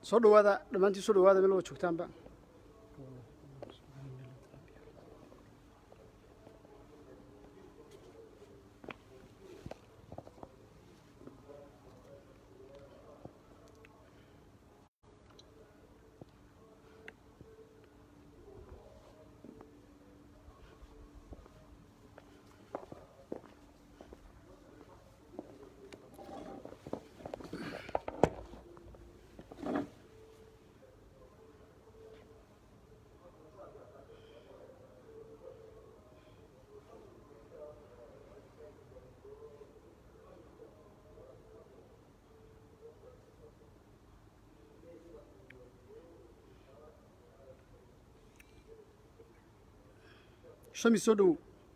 soo dhawaada dhammaantiin soo dhawaada meel wada joogtaanba shami soo dhowow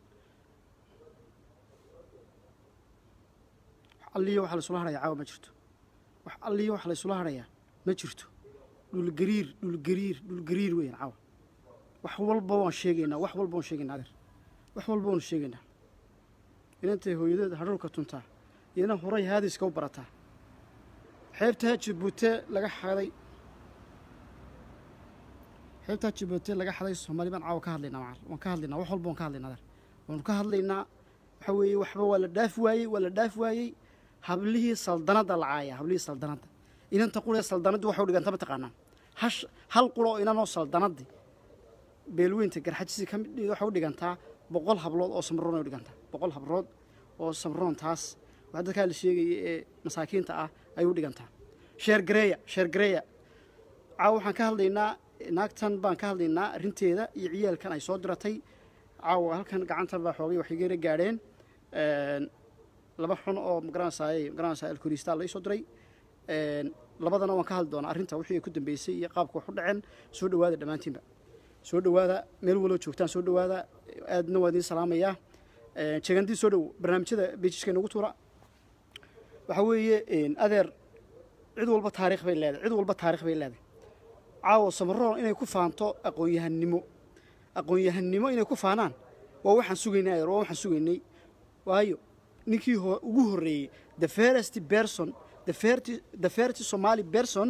wax alliyo waxa laysula hadhayaa caawa ma jirto wax alliyo waxa laysula hadhayaa ma jirto dhulgariir dhulgariir dhulgariir weeyaan caawa wax walba waan sheegaynaa wax walba waan sheegaynaa adeer wax walba waanu sheegaynaa inantay hooyadeed hadhowlka tuntaa iyana horay haadiska u barataa xeebtaa jabuute laga xaday xeebtaa jabuute laga xaday soomaali baan caawa ka hadlaynaa macar waan ka hadlaynaa wax walba waan ka hadlaynaa adeer waanu ka hadlaynaa waxa weeye waxba waa la dhaaf waayey waa la dhaaf waayey hablihii saldanadda la caaya hablihii saldanadda inanta quree saldanaddi waxay u dhiganta ma taqaanaa hash hal qura oo inanoo saldanaddi beelweynta garxajisi ka mid waxay u dhigantaa boqol hablood oo samroon ay u dhigantaa boqol hablood oo samroon taas wax dadkaa la sheegaya ee masaakiinta ah ayay u dhigantaa sheer gareeya sheer gareeya caawa waxaan ka hadlaynaa naagtan baan ka hadlaynaa arrinteeda iyo ciyaalkan ay soo diratay caawa halkan gacantan baa xoogay waxay geera gaadheen laba xun oo magaranaysaay magaranaysaa alkoristaa la soo diray labadana waan ka hadli doonaa arrinta wixii ay ku dambeysay iyo qaabka wax u dhaceen soo dhawaada dhammaantiinba soo dhawaada meel waloo joogtaan soo dhawaada aadna waa idiin salaamayaa jeegandii soo dhow barnaamijyada bejiska inagu tuura waxaa weeye adeer cid walba taarikh bay leedahay cid walba taarikh bay leedahay caawo samaroon inay ku faanto aqoon-yahannimo aqoon-yahannimo inay ku faanaan waa waxaan sugaynay adeer waa waxaan sugaynay waayo ninkii ugu horreeyey the first person the first the first somali person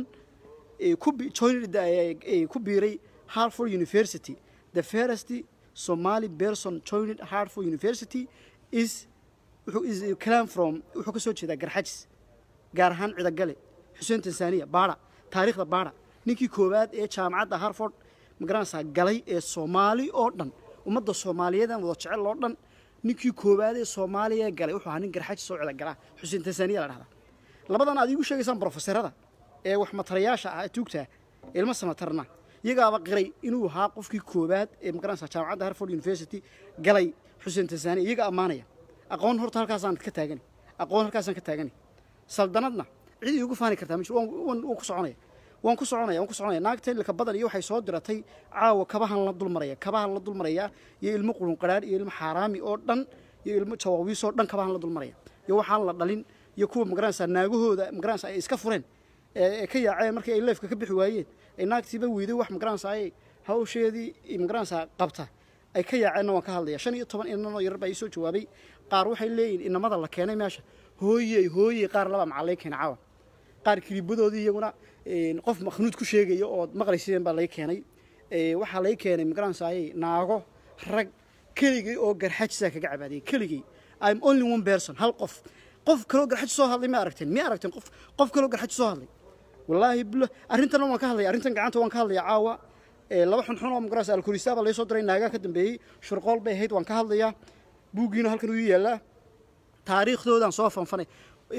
ku joined ku biiray hartford university the first somali person joined hartford university is wuxuu is clam from wuxuu ka soo jeedaa garxajis gaar ahaan cidagale xuseen tansaaniya baara taariikhda baara ninkii koowaad ee jaamacadda harford magaranaysaa galay ee soomaali oo dhan ummadda soomaaliyeedan wada jecel oo dhan ninkii koowaad ee soomaaliya galay wuxuu ahaa nin garxajis oo cidagalaa xuseen tansaaniya la dhahdaa labadan aad iigu sheegaysaan brofeserada ee wax matarayaasha ah ee tuugtaa ilmo samatarna iyagaaba qiray inuu ahaa qofkii koowaad ee magaranaysaa jaamacadda harford university galay xuseen tansaaniya iyaga ammaanaya aqoon horta halkaasaan ka taagani aqoon halkaasaan ka taagani saldanadna cid iigu faani kartaa ma jiro waan ku soconaya waan ku soconaya waan ku soconaya naagta ilka badan iyo waxay soo diratay caawa kabahan la dulmaraya kabahan la dulmaraya iyo ilmo qurun qaraar iyo ilmo xaaraami oo dhan iyo ilmo jawaawiis oo dhan kabahan la dulmaraya iyo waxaan la dhalin iyo kuwa magaranaysaa naagahooda magaranaysaa ay iska fureen ee ka yaaceen markii ay leefka ka bixi waayeen ay naagtiiba weyday wax magaranaysaa ay hawsheedii magaranaysaa qabta ay ka yaaceenna waan ka hadlaya shan iyo toban inanoo yarar baa ii soo jawaabay qaar waxay leeyihin inamada la keenay meesha hooyey hooyey qaar laba macallay keena caawa qaar kilibadoodii iyaguna qof makhnuud ku sheegaya ood maqlayseen baa lay keenay waxaa lay keenay magaranaysaay naago rag keligay oo garxajisaa kaga cabaadiyay keligay im only one person hal qof qof kaloo garxaji soo hadlay ma aragteen ma aragteen qof qof kaloo garxaji soo hadlay wallaahi bilo arrintan waan ka hadlaya arrintan gacanta waan ka hadlaya caawa laba xunxun oo magaranaysa alkurisaa baa laysoo diray naagaa ka dambeeyey shurqool bay ahayd waan ka hadlayaa buuggiina halkan uu yaallaa taariikhdoodaan soo fanfanay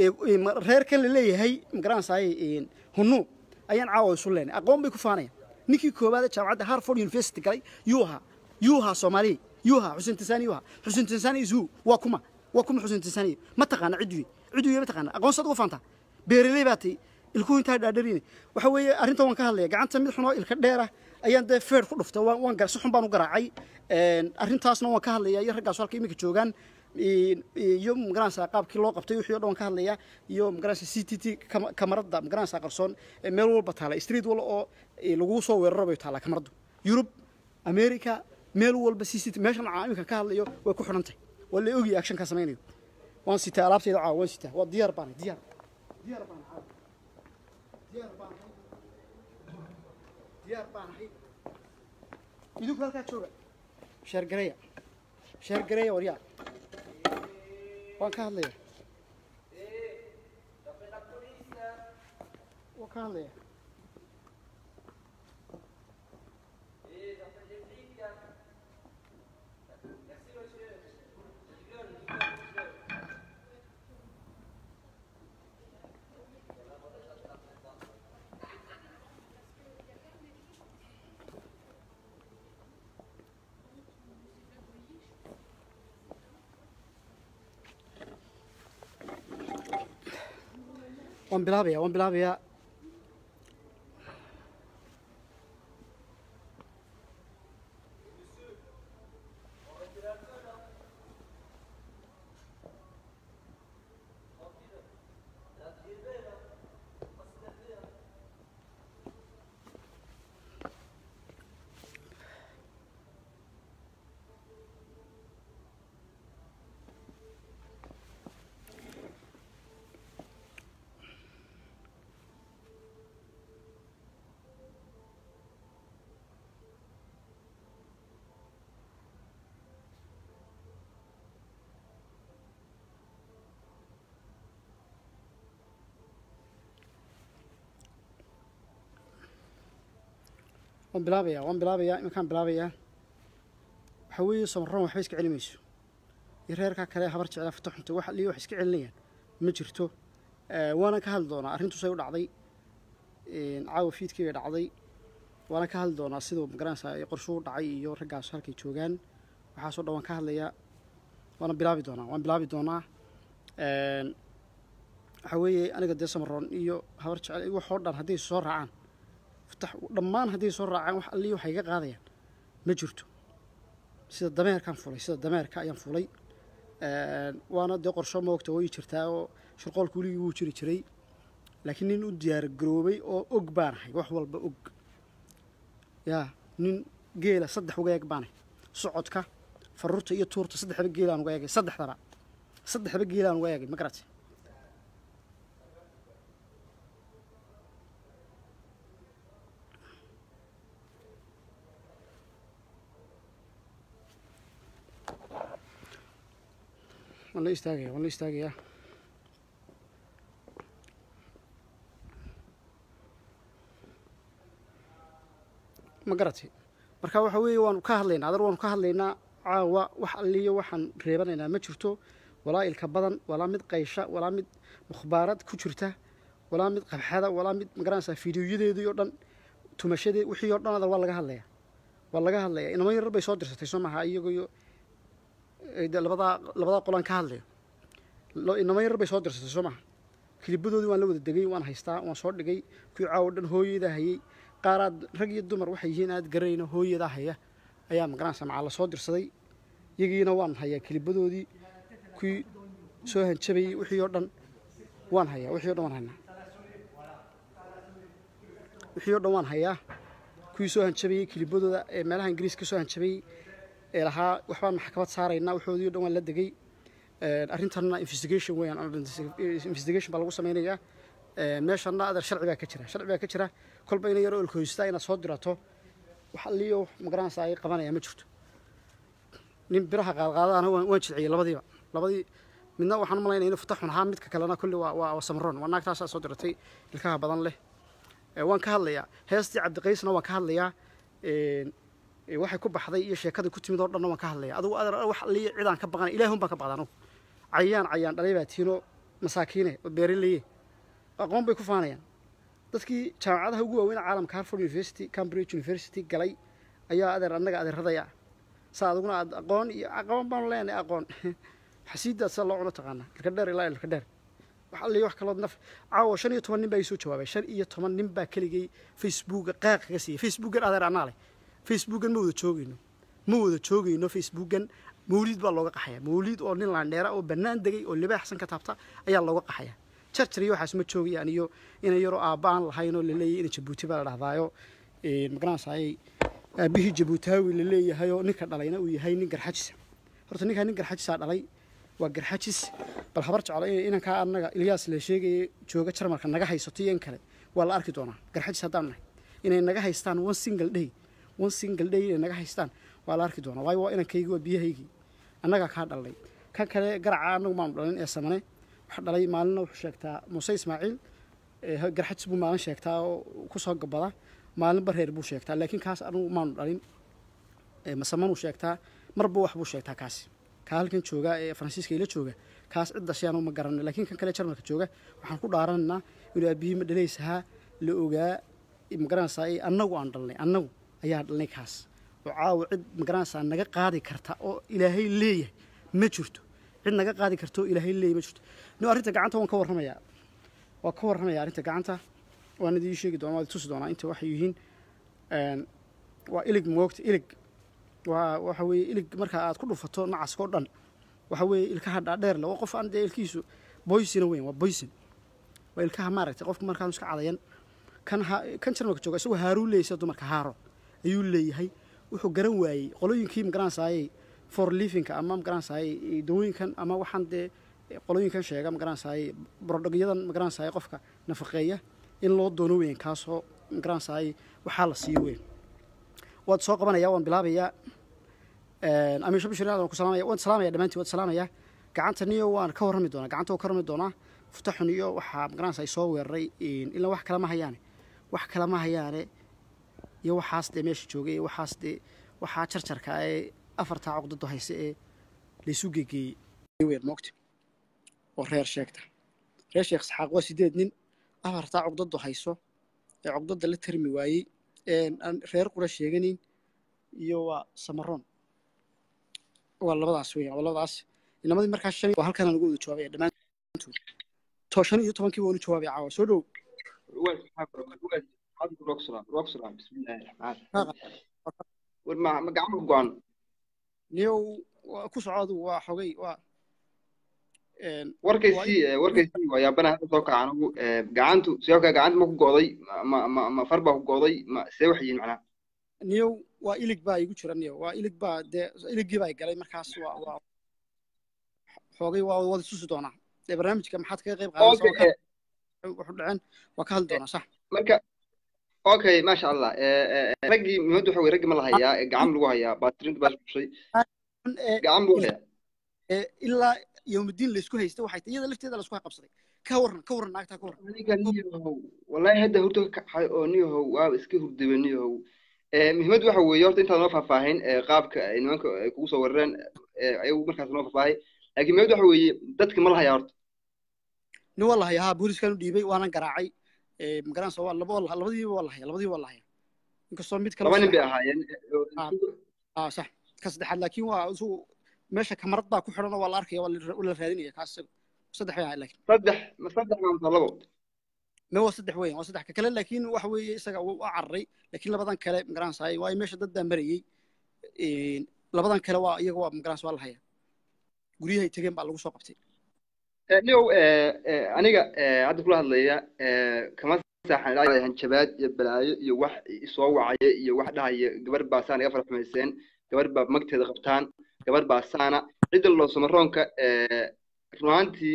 reerkan la leeyahay magaranaysaay hunuu ayaan caawa isu leenay aqoon bay ku faanayaan ninkii koowaad ee jaamacadda harford university galay yuu ahaa yuu ahaa soomaaliya yuu ahaa xuseen tansaani yuu ahaa xuseen tansaani is who waa kuma waa kuma xuseen tansaaniya ma taqaana ciduye ciduye ma taqaana aqoonsaad uga faantaa beeraley baa tay ilkuhu intaa dhaadharine waxa weeye arrintan waan ka hadlaya gacanta mid xunoo ilka dheer ah ayaan dee feer ku dhuftay waan waan gar si xun baan u garaacay arrintaasna waan ka hadlaya iyo raggaasu halka iminka joogaan iyo magaranaysaa qaabkii loo qabtay wixii o dhan waan ka hadlayaa iyo magaranaysaa c t t kamaradda magaranaysaa qarsoon meel walba taala street wal oo laguu soo weeraro bay taallaa kamaraddu yurub america meel walba c c t meeshan caa iminka ka hadlayo way ku xidhan tahay waa la ogaya actionkaa samaynayo waan sitaa alaabtayda caawa waan sitaa waa diyaar baanay diyaar diyaar baan caawa diyaar baan diyaar baan ahay idinku halkaa jooga sheergareya sheergareya waryaa waan ka hadlaya waan ka hadlaya waan bilaabaya waan bilaabayaa waan bilaabayaa waan bilaabayaa iminkaan bilaabayaa waxaa weeye samaroon waxba iska celi mayso iyo reerkaa kale habar jeclaa fata xunta wax liyo wax iska celinayaan ma jirto waana ka hadli doonaa arrintusay u dhacday caawa fiidkii bay dhacday waana ka hadli doonaa siduu magaranaysaa ay qorshuu dhacay iyo raggaas halkay joogaan waxaasoo dhan waan ka hadlayaa waana bilaabi doonaa waan bilaabi doonaa waxaa weeye aniga dee samaroon iyo habar jecel waxoo dhan hadday soo raacaan fatax dhammaan hadday soo raacaan wax allii waxay iga qaadayaan ma jirto sida dameerkaan fulay sida dameerka ayaan fulay waana dee qorsho moogta way jirtaa oo shirqoolka weligii wuu jiri jiray laakiin nin u diyaar garoobay oo og baanahay wax walba og yaa nin geela saddex uga eeg baanahay socodka faruurta iyo tuurta saddexba geelaan uga eegay saddexdaba saddexba geelaan uga eegay ma garatay waan la istaagaya waan la istaagayaa ma garatay marka waxa weeye waanu ka hadlaynaa adar waanu ka hadlaynaa caawa wax alliyo waxaan reebanaynaa ma jirto walaa ilka badan walaa mid qaysha walaa mid mukhbaarad ku jirta walaa mid qabxada walaa mid magaranaysaa fiidiyoyadeedii oo dhan tumashadee wixii oo dhan adar waa laga hadlayaa waa laga hadlayaa inamo yarar bay soo dirsatay soo maha iyagoyo de labadaa labadaa qolaan ka hadlayo inamo yarar bay soo dirsatay soo maha kilibadoodii waan la wada degay waan haystaa waan soo dhigay kuwii caawo dhan hooyadaa hayay qaaraad rag iyo dumar waxay yihiin aad garanayno hooyadaa haya ayaa magaranaysa macaa la soo dirsaday iyagiina waan hayaa kilibadoodii kuwii soo hanjabayey wixii oo dhan waan hayaa wixii o dhan waan haynaa wixii o dhan waan hayaa kuwii soo hanjabayey kilibadooda ee meelaha ingiriiska soo hanjabayey ee lahaa waxbaan maxkamad saaraynaa waxoodii o dhan waan la degay arrintanna investigation weeyaan investigation baa lagu samaynayaa meeshanna adeer sharci baa ka jira sharci baa ka jira kolba ina yaro olkoystaa inaad soo dirato wax alliyo magaranaysa ay qabanaya ma jirto nin biraha qaadqaadana waan jilciyey labadiiba labadii midna waxaan malaynaya inuu fataxun ahaa midka kalena kulli waa waa samroon waa naagtaasaa soo diratay ilkaha badan leh waan ka hadlayaa heestii cabdiqaysna waan ka hadlayaa waxay ku baxday iyo sheekadii ku timid oo dhanna waan ka hadlaya adugu adeer wax alliyo cidaan ka baqanay ilaahun baan ka baqda anugu cayaan cayaan dhalay baa tiinoo masaakiine oo beeraleye aqoon bay ku faanayaan dadkii jaamacadaha ugu waaweyn caalamka harford university cambridge university galay ayaa adeer annaga adeeradaya saa aduguna aad aqoon iyo aqoon baanu leenahay aqoon xasiidaad sida loo cuno taqaanaa ilka dheer ilaa ilka dheer wax alliyo wax kalood naf caawa shan iyo toban nin baa ii soo jawaabay shan iyo toban nin baa keligay facebooka qaaq kaga siiyey facebookan adeer annaa leh facebookan ma wada joogayno ma wada joogayno facebookan mawliid baa looga qaxaya mawliid oo nin laandheera oo bannaan degay oo libaaxsan ka taabta ayaa looga qaxaya jarjar iyo waxaas ma joogayaan iyo ina yaroo aabba aan lahayn oo laleeyahy ina jabuuti baa la dhahdaayo magaranaysaayay aabbihii jabuutaawi la leeyahayoo ninka dhalayna uu yahay nin garxajisa horta ninkaa nin garxajisaa dhalay waa garxajis bal habar jeclo inankaa annaga ilyaas la sheegaya jooga jarmalka naga haysato iyo in kale waa la arki doonaa garxajis haddaan nahay inay naga haystaan one single day one single day inay naga haystaan waa la arki doonaa waayo waa inankaygi waa biyahaygii annagaa kaa dhalnay kan kale garaca annagu maanu dhalin ee samane waxa dhalay maalina wuxuu sheegtaa muuse ismaaciil garxajis buu maalin sheegtaa oo kusoo gabada maalin bareer buu sheegtaa laakiin kaas anagu maanu dhalin masamanuu sheegtaa marba wax buu sheegtaa kaasi kaa halkan jooga ee faransiiska ila jooga kaas cid dashay anu ma garanay laakiin kan kale jarmalka jooga waxaan ku dhaaranaynaa inuu aabihii ma dhalaysahaa la ogaa magaranaysaa annagu aan dhalnay annagu ayaa dhalnay kaas oo caawa cid magaranaysaa naga qaadi karta oo ilaahay leeyahay ma jirto cid naga qaadi karta oo ilaahay leeyahay ma jirto no arrinta gacanta waan ka warramayaa waa ka warramaya arrinta gacanta waan idii sheegi doona waa idi tusi doonaa inta waxay yihiin waa ilig moogta ilig waa waxa weeye ilig marka aad ku dhufato nacaska oo dhan waxa weeye ilkaha dhaadheer le waa qof aan dee ilkihiisu boysina weyn waa boysin waa ilkaha maaragtay qofka markaanu iska cadayan kan ha kan jarmalka jooga isagoo haaruu leeyay sida dumarka haaro ayuu leeyahay wuxuu garan waayey qolooyinkii magaranaysaayey for livinka ama magaranaysaayey dawooyinkan ama waxaan dee qolooyinkan sheega magaranaysaayey brodhogyadan magaranaysaayey qofka nafaqeeya in loo doono weyn kaasoo magaranaysaayey waxaa la siiyo weyn waad soo qabanaya waan bilaabayaa amiisho bishir waan ku salaamaya waan salaamaya dhammaantiin waad salaamaya gacanta niyo waan ka warrami doonaa gacanta waan ka warrami doonaa futaxun iyo waxaa magaranaysa ay soo weeraray ilaa wax kale ma hayaane wax kale ma hayaane iyo waxaas dee meesha joogay iyo waxaas dee waxaa jarjarka ee afartaa cogdado hayse ee laysu gegeeyey weer moogta oo reer sheegta reer sheekh isxaaq waa sideed nin afartaa cogdado hayso ee cogdada la tarmi waayey aan reer qura sheeganin iyo waa samaroon waa labadaas weyan waa labadaas inamadii markaa shan waa halkan aan ugu wada jawaabaya dhammaantood to shan iyo tobankii waa unu jawaabaya caawa soo dhow ma gacmo go-an niyow ku soco adigu waa xogay waa warkaysii warkaysii waa yaabana hadda soo kaca anigu gacantu sidoo kale gacanta ma ku go'day ma ma ma far baa ku go'day ma see wax yihiin macnaha niyow waa ilig baa igu jira niyow waa ilig baa dee iligii baa galay markaas waa waa xoogay waa wada tusi doonaa dee barnaamijka maxaad kaga qayb qaadanaysaa wuxuu dhaceen waa ka hadli doonaa sax marka okay maasha allah raggii muhiimadu waxa weye raggii ma la hayaa gacan lagu hayaa baatirinta baa iskushay gacan buu hayaa ilaa yowmuddiin laysku haystay waxay tahay iyada lafteeda laisku qabsaday ka warran ka warran naagtaa ka warran aniga niyahow wallahi hadda hurdo ka kacay oo niyahow waaba iska hurdaba niyahow muhiimadu waxa weeye horta intaad noo faahfaahin qaabka ay nimanka ay kugu soo weerareen ayagu markaas noo faahfaahay laakiin muhiimadu waxa weeye dadki ma la hayaa horta nin waa la hayaa haa booliskan u dhiibay waanan garaacay magaranaysa waa laba labadiiba waa la haya labadiiba waa la haya inkastoo mid kale laba nin bay ahaayeen aa sax ka saddexaad laakiin waa isugu meesha kamarad baa ku xidhan oo waa la arkaya waa la raadinaya kaas saddex bay ahay laakiin saddex ma saddex maanta labo me waa saddex weyan waa saddex ka kale laakiin waxa weeye isaga u cararay laakiin labadan kale magaranaysaay waayo meesha dad baa marayey labadan kale waa iyaga waa magaranaysa waa la haya guryahay tegeen baa lagu soo qabtay niyow aniga hadda kula hadlaya kama saaxan ilaa hanjabaad iyo balaayo iyo wax isoo wacaya iyo wax dhahaya gabar baa saan iga farxumayseen gabar baa magteeda qabtaan gabar baa saana cidda loo samaroonka runaantii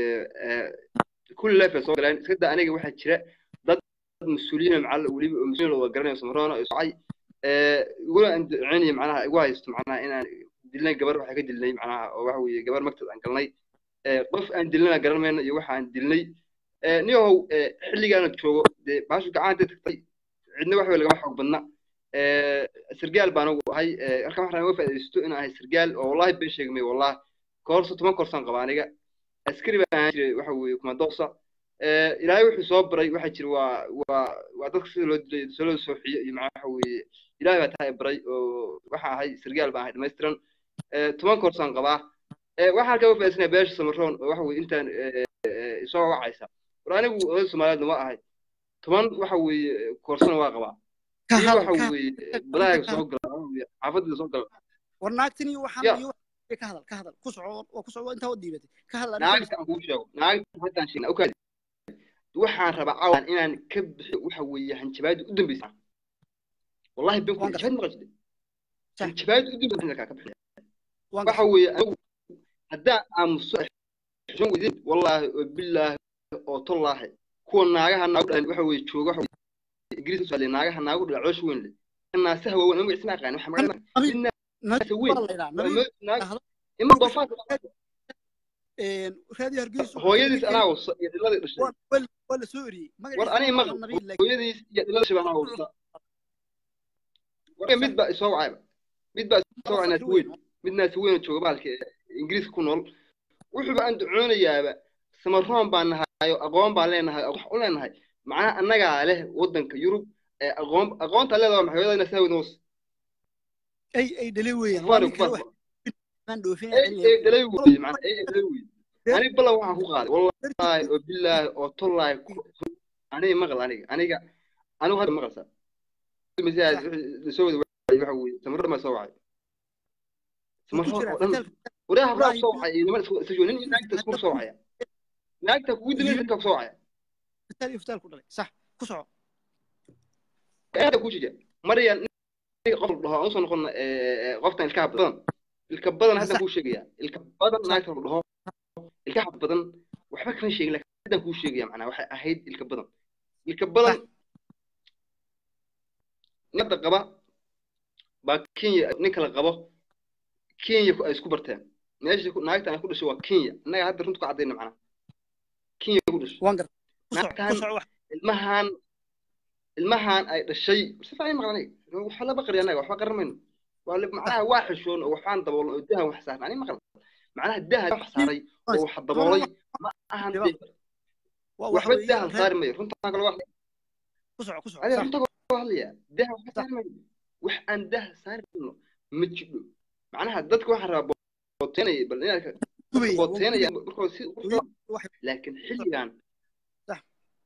kulli leef ay soo galeen iska daa aniga waxaa jira dad mas-uuliyiin macalla weliba oo mas-uuliyiin wada garanayo samaroona oo socay iguna andaceynaya macnaha igu haysto macnaha inaan dilnay gabar waxaa ka dilnay macnaha oo waxa weeye gabar magteed aan galnay qof aan dilnana garan mayno iyo waxa aan dilnay niyahow xilligaana joogo dee baashu gacanta tagtay cidna wax wey lagama xoog badna sargaal baan ugu ahay halkan waxaan uga faa'iidaysto inaan ahay sargaal oo wallahi been sheegmay wallahi koorso toban koorsaan qaba aniga askari baan ahaan jiray waxa weeye kumadoosa ilaahay wuxuu soo baray waxaa jira waa waa waa dadka sida loo dilay sida loo sooxiyo iyo macnaha waxa weeye ilaahay baa tahay baray oo waxaan ahay sargaal baan ahay dhammaystiran toban koorsaan qabaa waxaan halkaa uga faa'iidaysanaya beesha samaroon oo waxa weeye intaan isoo wacaysa war anigu oday soomaaliyeedna waa ahay toban waxa weeye koorsana waa qabaa iyo waxa weeye badaaga soo gala xaafadda soo gala war naagtan iyo waxaan iyo ka hadal ka hadal ku soco waa ku soco intaa u dhiibatay ka hadal naagta aan kuu sheego naagta haddaan sheegna okaadi waxaan rabaa cawan inaan ka bixiyo waxa weeye hanjabaada u dambeysa wallahi ben ku hanjabaad maqashide hanjabaada u dambeysa ka bixiya waxa weeye anigu haddaan aamuso xishon weydin wallaahi oo bilaahi oo tollaahi kuwa naagaha naagu dhalan waxa weeye jooga waxa ingiriis usoo hadlay naagaha naagu dhala coosh weyn leh naasaha waaweyn anigu isma aqaan waxa magacada Nabi- nin naasa weyn baa la yidhaha, waa nabi- mo- naag ahla- ima doofaarka een, raadi hargeysa hooyadiis anaa wasa iyo dhiladii dhashay waa waa- waa la soo eriyey war magaciisa aniga waa maqal nabi laakiin hooyadiis iyo dhilada shibaa anaa wasa warka mid baa isoo wacayba mid baa isoo wacay naas weyn mid naas weyn oo jooga bahalka ee ingiriiska ku nool wuxuuba aan ducoonayaaba samaroon baan nahayo aqoon baan leenahay wax u leenahay macnaha annagaa leh waddanka yurub ee aqoon aqoonta leedahay maxay hooyada naas weyn ay ay dhalay weeyaan waa kufaar nin kale wax kufaar aan dhoofin ay ay dhalay wey macnaha ay ay dhalay wey ani balla waxaan ku qaaday wallaahi oo billaahi oo tollaahi aniga maqal aniga aniga anigu hadda maqalsa soo wada waxa weeye samarro ma soo wacay samarro oo dhan wareha habraa soo wacay iyo niman isku isku nin iyo naagta isku soo wacaya naagta kugu dilay dadka ku soo wacaya fitaal iyo fitaal ku dhalay sax ku soco aada ku jija maryan qof dhaho aan usoo noqon qoftan ilkaha badan ilka badan hadda kuu sheegaya ilka badan naagta la dhaho ilkaha badan waxba kama sheegin laakiin haddan kuu sheegaya macnaa waxay ahayd ilka badan ilka badan nada qaba baa kenya ninka la qabo kenya ay isku barteen meesha naagta ay ku dhashay waa kenya innaga hadda runta ku caddayna macnaa kenya ku dhashay waan gar ku soco naagtan ku soco wax ilmahan ilmahan ay dhashay si fiican maqlanay waxa la baqri anaga waxba qaramayno waa la macnaha waa xishoon oo waxaan daboolno oo dahan wax saaran ani maqal macnaha dahan wax saaray oo wax daboolay ma ahan dee waa wax waxba weeye dahan saari mayo runtaan kale wax ku soco ku soco adiga sax runta kale hadlaya dahan waxba saari mayo wax aan dah saari mayno ma jidho macnaha dadka waxaan rabaa booteynaya bal inaad ka- gubaya booteynaya markoo si wax laakiin xilligan Sax.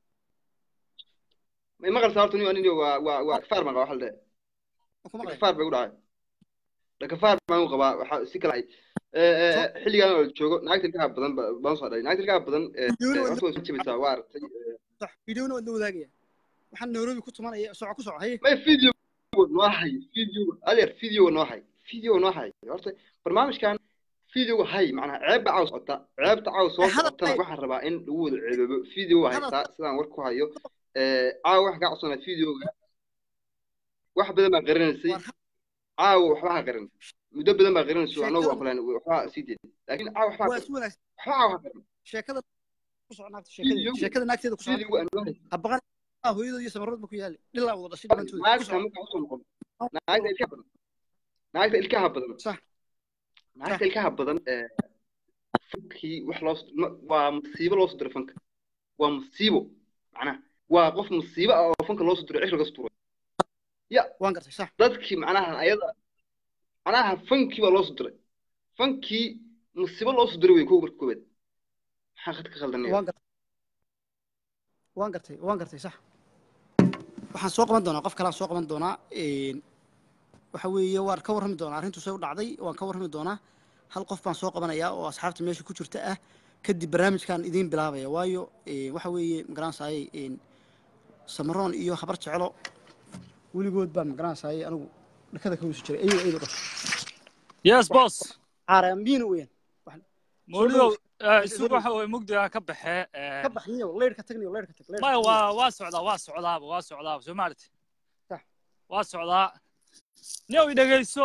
may maqalsaa horta nin aniga waa waa waa kafaar maqa waxa la dhahay ku maqlay kafaar bay u dhacay dhakafaar baan u qabaa waxaa si kala ay xilligan oo la joogo naagta ilkaha badan ba- baan soo dhalay naagta ilkaha badan ee, Videona waa horta way soo jabaysaa waa aragtay sax videona waa la wadaagaya waxaan nairobi ku tumanaya soco ku soco haye may video noo hay video adeer video noo hay video noo hay horta barnaamijkan video hay macnaha ceebba caaw socota ceebta caaw soo Eh, hadal socotana hay. waxaan rabaa in lagu wada ceebabo video Hadal haysaa sidaan war ku hayo ee, caawa waxaan kaa codsanaa videoga wax badan baa qarinaysay War- caawa waxba ha qarin muddo badan baa qarinayso Sheekada- anagu waa kulan waxba sii deed laakiin caawa waxba ha waa qarin si wanaagsan waxba caawa ha qarin sheekada ku soco naagta Video- sheekada sheekada naagteeda ku soco videoga aan noo haysa habaqan ah hooyadooda iyo samarood ba ku yaali dhilaa wada dhashay dhimantooda ku naagta soco markaan usoo noqon naagta ilkaha badan naagta ilkaha badan sax naagta ilkaha badan ee fankii wax loo ma- waa musiibo loo soo diray fanka waa musiibo macnaha waa qof musiibo ah oo fanka loo soo diray cishriga suturay waan gartay sax dadkii macnaha ayada macnaha fankii baa loo soo diray fankii musiibo loo soo diray wey kow marka koobaad maxaa khad ka khaldanaya waan gartay waan gartay waan gartay sax waxaan soo qaban doonaa qof kalaan soo qaban doonaa een, waxa weeye waan ka warrami doonaa arrintu say u dhacday waan ka warrami doonaa hal qof baan soo qabanayaa oo asxaabta meesha ku jirta ah kadib barnaamijkan idiin bilaabaya waayo een, waxa weeye magaranaysaayey een, samaroon iyo habar jeclo weligood baan magaranaysaayey anigu dhakada ka weysu jiray ayuu aydu dhasho yes boss caaraamiina weeyaan mawlidow dhow. isugu waxa weye mugdiga ka baxee ka baxniyo leyrhka tagniyo leyrhka tag leyrhka maya tag. waa waa socdaa waa socdaaba waa socdaaba soo maarti Sax. waa socdaa niyow i dhegeyso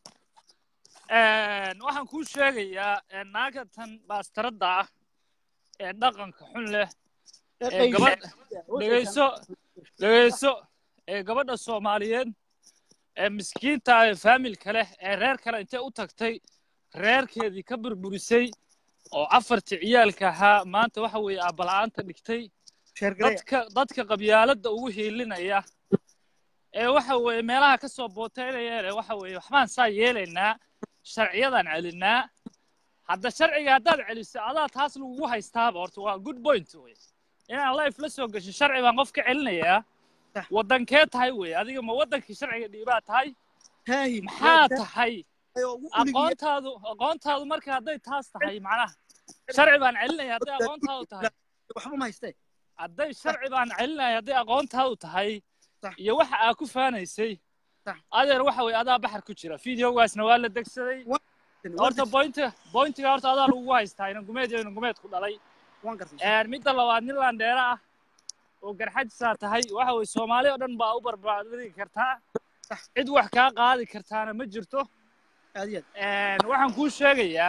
waxaan kuu sheegayaa naagatan baastaradda ah ee dhaqanka xun leh ee gabadh dhegeyso dhegeyso ee gabadha soomaaliyeed ee miskiinta ah ee faamilka leh ee reer kale intay u tagtay reerkeedii ka burburisay oo afartii ciyaalka ahaa maanta waxa weeye aabbala-aanta dhigtay sheergareya dadka dadka qabyaaladda ugu hiilinaya ee waxa weeye meelaha ka soo booteynaya ee waxa weeye waxbaan saa yeelaynaa sharciyadaan celinaa hadda sharciga haddaad celiso adaa taas lagugu haystaaba horta waa good point wey inaan life la soo gashin sharci baan qof ka celinayaa Sax. waddankee tahay wey adiga ma waddankii sharciga dhiibaa tahay haahi maxaa tahay aqoontaadu aqoontaadu marka hadday taas tahay macnaha sharci baan celinaya hadday aqoontaadu tahay waxba ma haystee hadday sharci baan celinaya hadday aqoontaadu tahay Sax. iyo waxa aa ku faanaysay Sax. adeer waxa weye adaa baxar ku jira videogaasna waa la degsaday horta bointiga bointiga horta adaa lagugu haystaa inangumeed iyo inangumeed ku dhalay waan gartay Een, midda labaad nin landheera ah oo garxajisaa tahay waxa weye soomaali oo dhan baa u barbaadigi kartaa cid wax kaa qaadi kartaana ma jirto aad iyo Een, waxaan kuu sheegayaa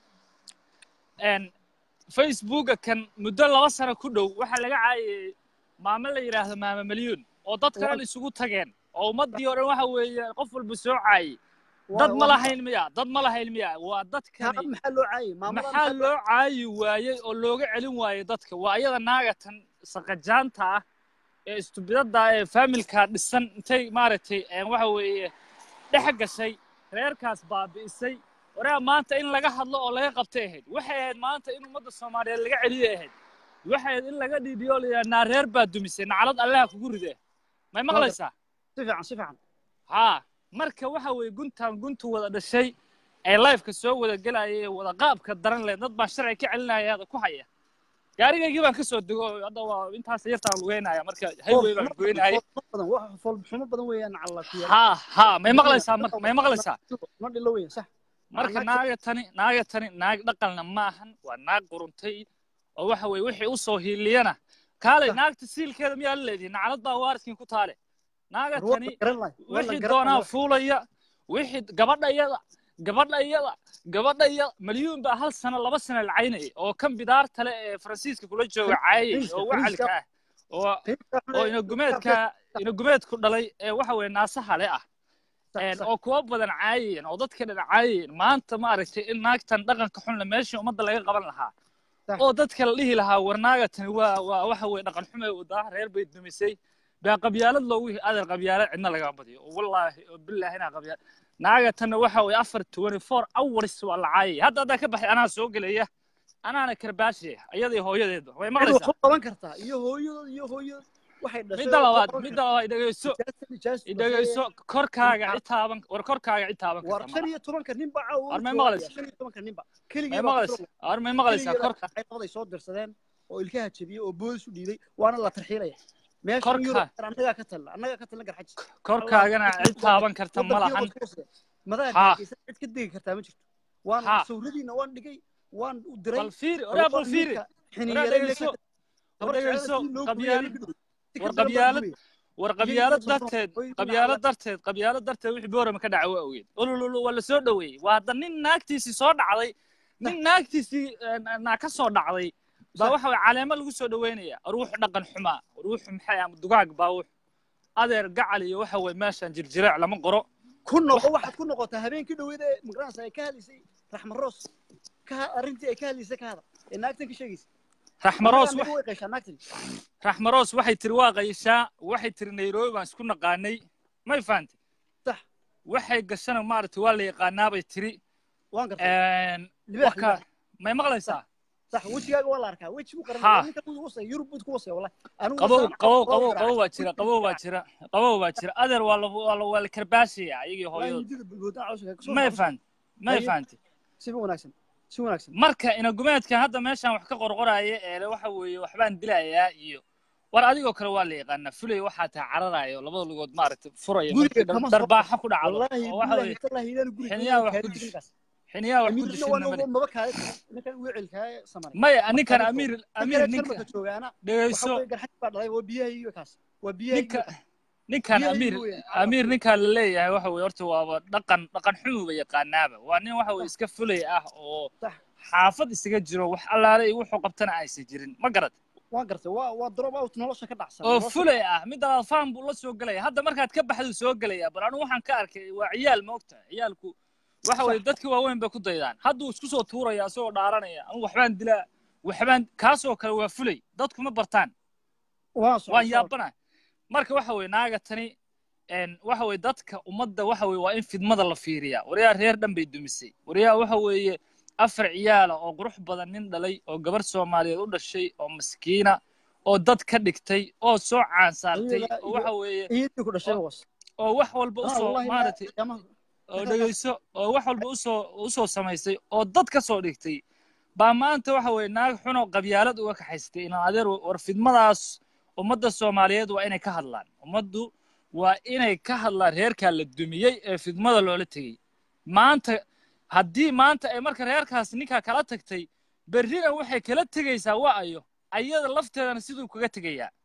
een, facebooka kan muddo laba sano ku dhow waxaa laga caayayey maamo la yidhaahdo maama milyuun oo dadka dhan isugu tageen oo ummaddii oo dhan waxa weeye qof walba soo caayay dad ma lahayn miya dad ma lahayn miya waa dadkani maxaa loo caayay maamada maxaa loo caayi waayey oo looga celin waayey dadka waa iyada naagatan saqajaanta ah ee istubidada ah ee faamilkaa dhisan intay maaragtay een, waxa weeye dhex gashay reerkaas baabi'isay waraa maanta in laga hadlo oo laga qabtay ahayd waxay ahayd maanta in ummadda soomaaliyeed laga celiyay ahayd waxay ahayd in laga dhiidhiyo oo la yidhaha naa reer baa dumisay naclad allaha kugu ride may maqlaysaa si fiican si fiican haa marka waxa weeye guntan guntu wada dhashay ee lifeka soo wada gelaya ee wada qaabka daran leh dad baan sharci ka celinaya hada ku haya gaarigaygii baan kasoo dego oo hadda waa intaas yartaan lugeynaya marka highway baan goynaya badan wax foolxumo badan weeyaan cala ku yar haa haa may maqlaysaa marka may maqlaysaa ma dhilo weeyaan sax marka naaga tani naaga tani naag dhaqalna maahan waa naag quruntay oo waxa weeye wixii u soo hiiliyana kaalay naagta siilkeeda miyaa la leedihi naclad baa waariskin ku taale naaga tani wixii doonaa fuulaya wixii gabadha iyada gabadha iyada gabadha iyada malyuun baa hal sano laba sano la caynayay oo kan bidaarta le ee faransiiska kula jooga caayay oo wacalka ah oo oo inagumeedka inagumeedku dhalay ee waxa weeye naasaha le ah een, oo kuwa badan caayayeen oo dadka dhan caayayeen maanta maaragtay in naagtan dhaqanka xunle meeshii ummadda laga qaban lahaa Sax. oo dadka la dhihi lahaa war naagatani waa waa waxa weeye dhaqan xumay wadaa reer bay dumisay baa qabyaalad loogu adeer qabyaalad cidna laga badiyo oo wallaahi oo bilaahi inaa qabyaal naagatanna waxa weeye afar twenty four hours waa la caayay hadda haddaa ka baxay anaa soo gelaya anaana karbaashaya iyadii hooyadeeda way cid maqlaysaa wax u qaban kartaa iyo hooyadood iyo hooyadood waxay dhashay midda oo labaad qaban midda labaad dhegeyso kartaa. Nijaas- dhegeyso korkaaga citaaban war korkaaga citaaban war karta shan iyo tobanka nin baa caawa War may u maqlaysaa? joogaya, shan iyo tobanka nin ba may keligii baa maqlaysaa war may maqlaysaa korka ay soo dirsadeen oo ilkaha jabiyey oo boodis u dhiibay waana la tarxiilaya meeshan Korka. yurub annagaa ka talna annagaa ka talna garxajis korkaagana cid taaban karta ma lahan madaha Ha. hargeysa cid ka degi kartaa ma jirto waan Ha. sawiradiina waan dhigay waan u diray bal fiiri oraa bal fiiri oraa dhegeyso war dhegeyso qabyaalad war qabyaalad war qabyaalad darteed qabyaalad darteed qabyaalad darteed wixii boorama ka dhaca waa ogeed olololo waa la soo dhoweeyey waa hadda nin naagtiisii soo dhacday nin naagtiisii naa ka soo dhacday baa waxa weye caleemo lagu soo dhoweynaya ruuxu dhaqan xumaa ruuxu maxay ama dugaag baa wuxu adeer gacal iyo waxa weye meeshan jirjireec lama qoro ku noqo waxaad ku noqotaa habeenkii dhaweyd ee magaranaysa ay ka hadlaysay raxma roos ka arrintii ay ka hadlaysay ka hada ee naagtan ka sheegaysa raxmaroos Anaga anaga way qeeshaa naagtan raxmaroos waxay tiri waa qayshaa waxay tiri nairobi baan isku naqaanay may fahantay sax waxay gashana maaragtay waa la yaqaanaa bay tiri waan gartay Libaax, waka libaax. may maqlaysaa sax wejigaaga waa la arkaa weji buu Ha. qaranaya ninka wuu wasaya yurub buu ku wasaya wallahi anigu qabow wasaan- qabow waa qabow garaac. qabow baa jira qabow baa jira qabow baa jira adeer waa la waa la waa la karbaashaya ayagii Wallahi hooyadood midida bulbulda cawska ka soo may noqon. fahantay may Haye. fahantay si wanaagsan si wanaagsan marka inagumeedkan hadda meeshaan wax ka qorqoraya ee waxa weeye waxbaan dilayaa iyo war adigoo kale waa la yaqaanaa fulay waxaa tahay cararayo labada lugood maaragtay furaya Guriga markii kama soo darbaaxa ku dhacdo wallahi oo waxa billahi weeye tallahi idan guriga xiniyaha wax ku kaadi dish- ninkaas. xiniyaha wax ku Amiirna dishina waan male ugu maba kaadi ninkan wecelkaa samanay maya ninkan Marka amiir ninka amiir kale ninka jarmalka joogaana waxa dhegeyso weeye garxad baa dhalay waa biyaha iyo kaas waa biyaha ninka iyo ninkan biyaha amiir iyo weyn. amiir ninkan la leeyahay waxa weeye horta waaba dhaqan dhaqan xumuba yaqaanaaba waa nin waxa weye iska fulay ah oo Sax. xaafad isaga jiro wax allaale iyo wuxuu qabtana aysan jirin ma garad waan gartay waa waa drop out nolosha ka dhacsan oo nolosha- fulay ah midda labaad faan buu la soo gelaya hadda markaad ka baxdu soo gelaya bal anigu waxaan ka arkay waa ciyaal ma ogtahay ciyaalku waxa weye dadkii waaweyn bay ku daydaan hadduu isku soo tuuraya isagoo dhaaranaya anigu waxbaan dilaa waxbaan kaasoo kale waa fulay dadku ma bartaan waan socon, waan socon. yaabana marka waxa weye naaga tani een, waxa weye dadka ummadda waxa weye waa in fidmada la fiiriyaa waryaa reer dhan bay dumisay waryaa waxa weeye afar ciyaala oo qurux badan nin dhalay oo gabar soomaaliyeed u dhashay oo maskiina oo dad ka dhigtay oo soo caansaartay Iyada oo iyo- waxa weeye iyadii ku dhashay was oo wax walba Ah, usoo wallahi maaragtay qiyaamaha- oo dhegeyso oo wax walba usoo usoo samaysay oo dad ka soo dhigtay baa maanta waxa weeye naag xunoo qabyaalad uga kaxaystay inaan adeer war fidmadaas ummadda soomaaliyeed waa inay ka hadlaan ummaddu waa inay ka hadlaan reerkaa la dumiyey ee fidmada loola tegey maanta haddii maanta ay marka reerkaas ninkaa kala tagtay berrina waxay kala tegaysaa waa ayo ayada lafteedana siduu kaga tegayaa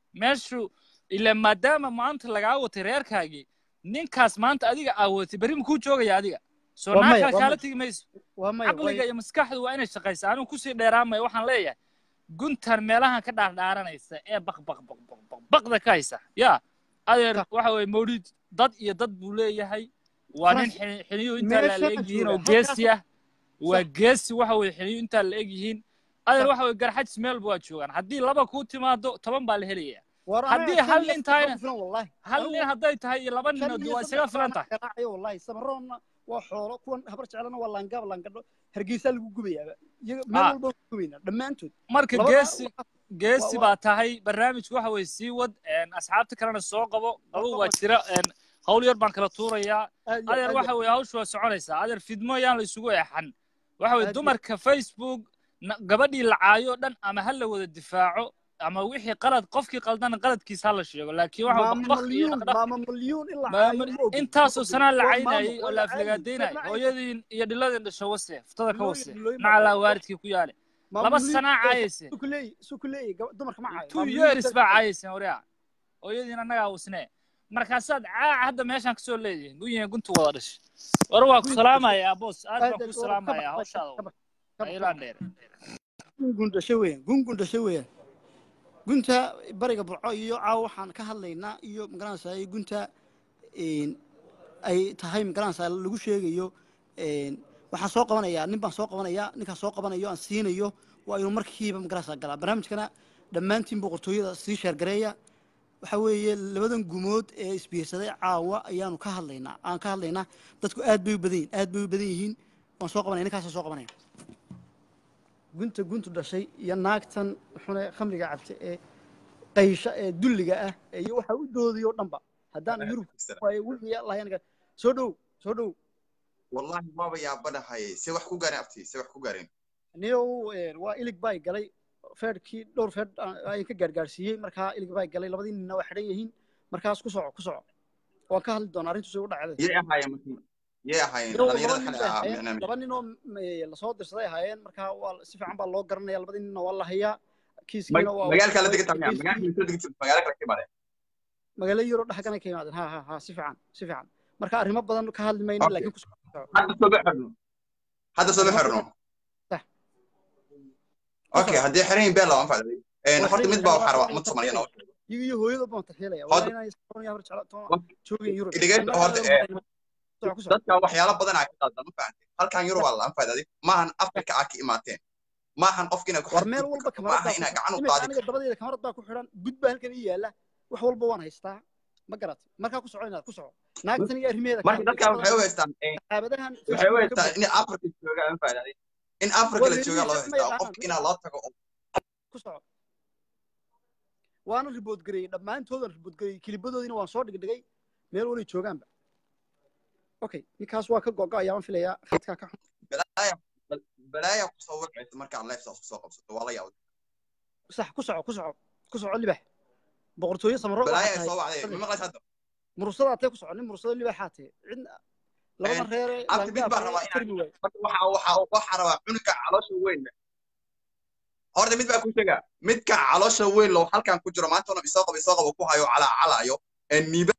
meeshu ila maadaama maanta lagaa watay reerkaagii ninkaas maanta adiga aawatay berri makuu joogaya adiga soo Waa maya, naagkaa waa kaala maya. tegi mayso waa maya caqliga iyo maskaxdu waa inay shaqaysa anigu kusii dheeraamaya waxaan leeyahay guntan meelahan ka dhaardhaaranaysa ee baq baq baq baq baq baqda ka haysa yaa adeer Ka- waxa weeye mawlid dad iyo dad buu leeyahay waa nin Kaas- xini- xiniyo intaa la meeshaan eg yihiin oo jooga, geesi ah waa Sax. geesi waxa weeye xiniyo intaa la eg yihiin adeer Sax. waxa weeye garxajis meel waa joogaan haddii laba kuu timaado toban baa la helaya war haddii anaga hal shan nin iyo tahayna- soddon ku filan wallahi hal nin hadday tahay iyo laba shan ninood iyo waa soddon isaga filan baan tahay garaacayo wallahi samaroonna waa xoolo kuwan habar jecelana waa laangaab laangadho hargeysaa lagu gubayaaba iyaga meel Ah. walba waa gubaynaa dhammaantood marka Labadaa geesi waa- geesi waa- baa tahay barnaamijku waxa weeye sii wad een, asxaabta kalena soo qabo qabow waa qabo. jira een, hawl yar baan kala tuurayaa aad iyo adeer aad waxa weeye hawshu waa soconaysaa adeer fidmo yaan la isugu eexan waxa weeye Aad iyo- dumarka facebook na- gabadhii la caayo dhan ama ha la wada difaaco ama wixii qalad qofkii qaldana qaladkiisa ha la sheego laakiin waxa maama baq iyo malyuun dhaqdhaq maama malyuun ilaa maama intaasoo sanaa la caynayay oo la aflagaadaynay aflagaadaynayay hooyadiin iyo dhiladin dhasho wase ftada ka Dhilooyin- wase dhilooyin baa nacalaa dhashay. waalidkii ku yaale laba sanaa caayayse sukuleey sukuleey dumarka ma caayo two years baa caayayseen waryaa hooyadiin annagaa usnee markaasaad caaca hadda meeshaan kasoo leedihiin guyihin guntu wada dhashay war waa ku salaamayaa boos aad baan ku salaamayaa hawshaada aylaan dheer gungun dhashay weeyaan gungun dhashay weeyaan gunta bariga burco iyo caawa waxaan ka hadlaynaa iyo magaranaysaa gunta een, ay tahay magaranaysaa lagu sheegayo een, waxaan soo qabanayaa nin baan soo qabanayaa ninkaan soo qabanayo aan siinayo waa inuu markiiba magaranaysaa galaa barnaamijkana dhammaantiin boqortooyada sii sheergareeya waxa weeye labadan gumood ee isbiirsaday caawa ayaanu ka hadlaynaa aan ka hadlaynaa dadku aad bay u badan yihiin aad bay u badan yihiin waan soo qabanaya ninkaasaan soo qabanaya gunta guntu dhashay iyo naagtan xune khamriga cabta ee qaysha ee dulliga ah iyo waxa u doodayoo dhanba haddaan yurub waayo wixii lahayn soo dhow soo dhow والله ما بيا بنا هاي سي wax ku gaareen abti si wax ku gaareen niyow een, waa ilig bay galay feedhkii dhowr feedh ayaan ka gaargaarsiiyey markaa ilig bay galay labadii ninna waa xidhan yihiin markaas ku soco ku soco waan ka hadli doonaa arrintu say u dhacday yee ahaayeen markii yee ahaayeen Niyow, laba dhalinyarada nin xalay bay ahaa ahaayeen micnaa laba nin oo eh, lasoo dirsaday ahaayeen markaa waa si fiican baa loo garanaya labadii ninna waa la hayaa kiiskiina waa magaalka la degan tahay magaalka la degan magaalka kala kimaade magaalo yaro dhexganay ka yimaadeen ha ha ha si fiican si fiican marka arrimo badan ka hadli mayno Okay. laakiin ku soco hadda soo baxirno hadda soo baxirno Sax. okay haddii xireen beel loo anfacday een Waa horta xiriin mid baa waa waxa rabaa xiriin mid Soomaaliya noo iyaga iyo hooyada baan tarxiilaya Hadda- waa inay Soomaaliya hor jecla toona Wa- joogin Yurub Idiga- horta, eh, ku soco dadka waxyaalo badan ay ka qaadan ma fahanteen halkan yurub waa la anfacday maahan afrika aa ka imaateen maahan qofkina ku war meel walba kamarad maaha inaa gacan u qaadi aniga dabadeeda kamarad baa ku xidhan gud baa halkan ii yaala wax walba waan haystaa ma garat markaa ku soco inaad ku soco naagtan iyo arrimeeda marka dadka waxay u haystaan een, saxaabadahan waxay u haystaan in afrika jooga anfacday in afrika la jooga loo haystaa qofka inaa loo tago oo ku soco waana ribood gareeyey dhammaantoodan ribood gareeyey kilibadoodiina waan soo dhigdhigay meel walay joogaanba okay ninkaas waa ka gogo ayaan filayaa khadkaa ka xun balaaya balaaya ku soo wacaysa markaa life saas kusoo qabsato waa la yaab sax ku soco ku soco ku soco libax boqortooyo samaro balaaya ay soo wacday ma maqlays hadda murusada atee ku soco nin murusada libaxaa tee cidna labada Een, reere abti mid baan rabaa inaan- karmi waaye marka waxa waxa waxa rabaa cunuga caloosha weyn horta mid baa ku sheega midka caloosha weyn loo halkan ku jiro maanta ona isoo qabo isoo qabo ku hayo calaa calaayo ee niiba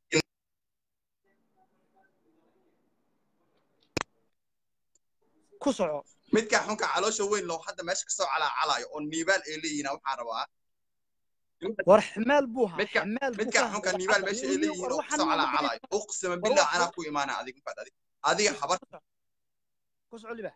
ku soco midka xunka caloosha weyn loo hadda meesha kasoo calaa calaayo oo niibaal ay leeyihiin waxaan rabaa war ximaal buu ahaa midka ximaal buu midka ka xunka hadlay niibaal hadda. meesha ay Iyo- leeyihiin war oo waxaan kasoo ma calaa maqlay. calaayo uqsima War billah wax- anaa ku imaana adiga mafad adiga adiga habar ku soco libax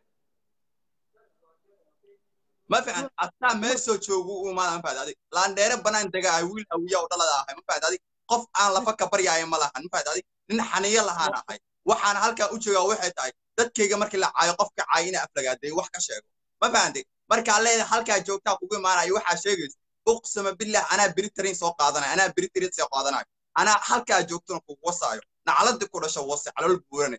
ma fiican ataa meesoo joogu u imaana mafad adiga laandheere banaan dega ay wiil awiya oo dhalada ahay mafad adiga qof aan lafa ka baryaayo ma lahan mafad adiga nin xaniyo lahaan ahay waxaan halkaa u joogaa waxay tahay dadkayga markii la caayo qofka caayo ina aflagaaday wax ka sheego ma fahantay markaa leedahay halkaa joogtaa kugu imaanayo waxaa sheegaysa uqsama billah anaa beritarin soo qaadanayo anaa beritarin soo qaadanayo anaa halkaa joogtona kugu wasaayo nacladii ku dhasho wase calool buurane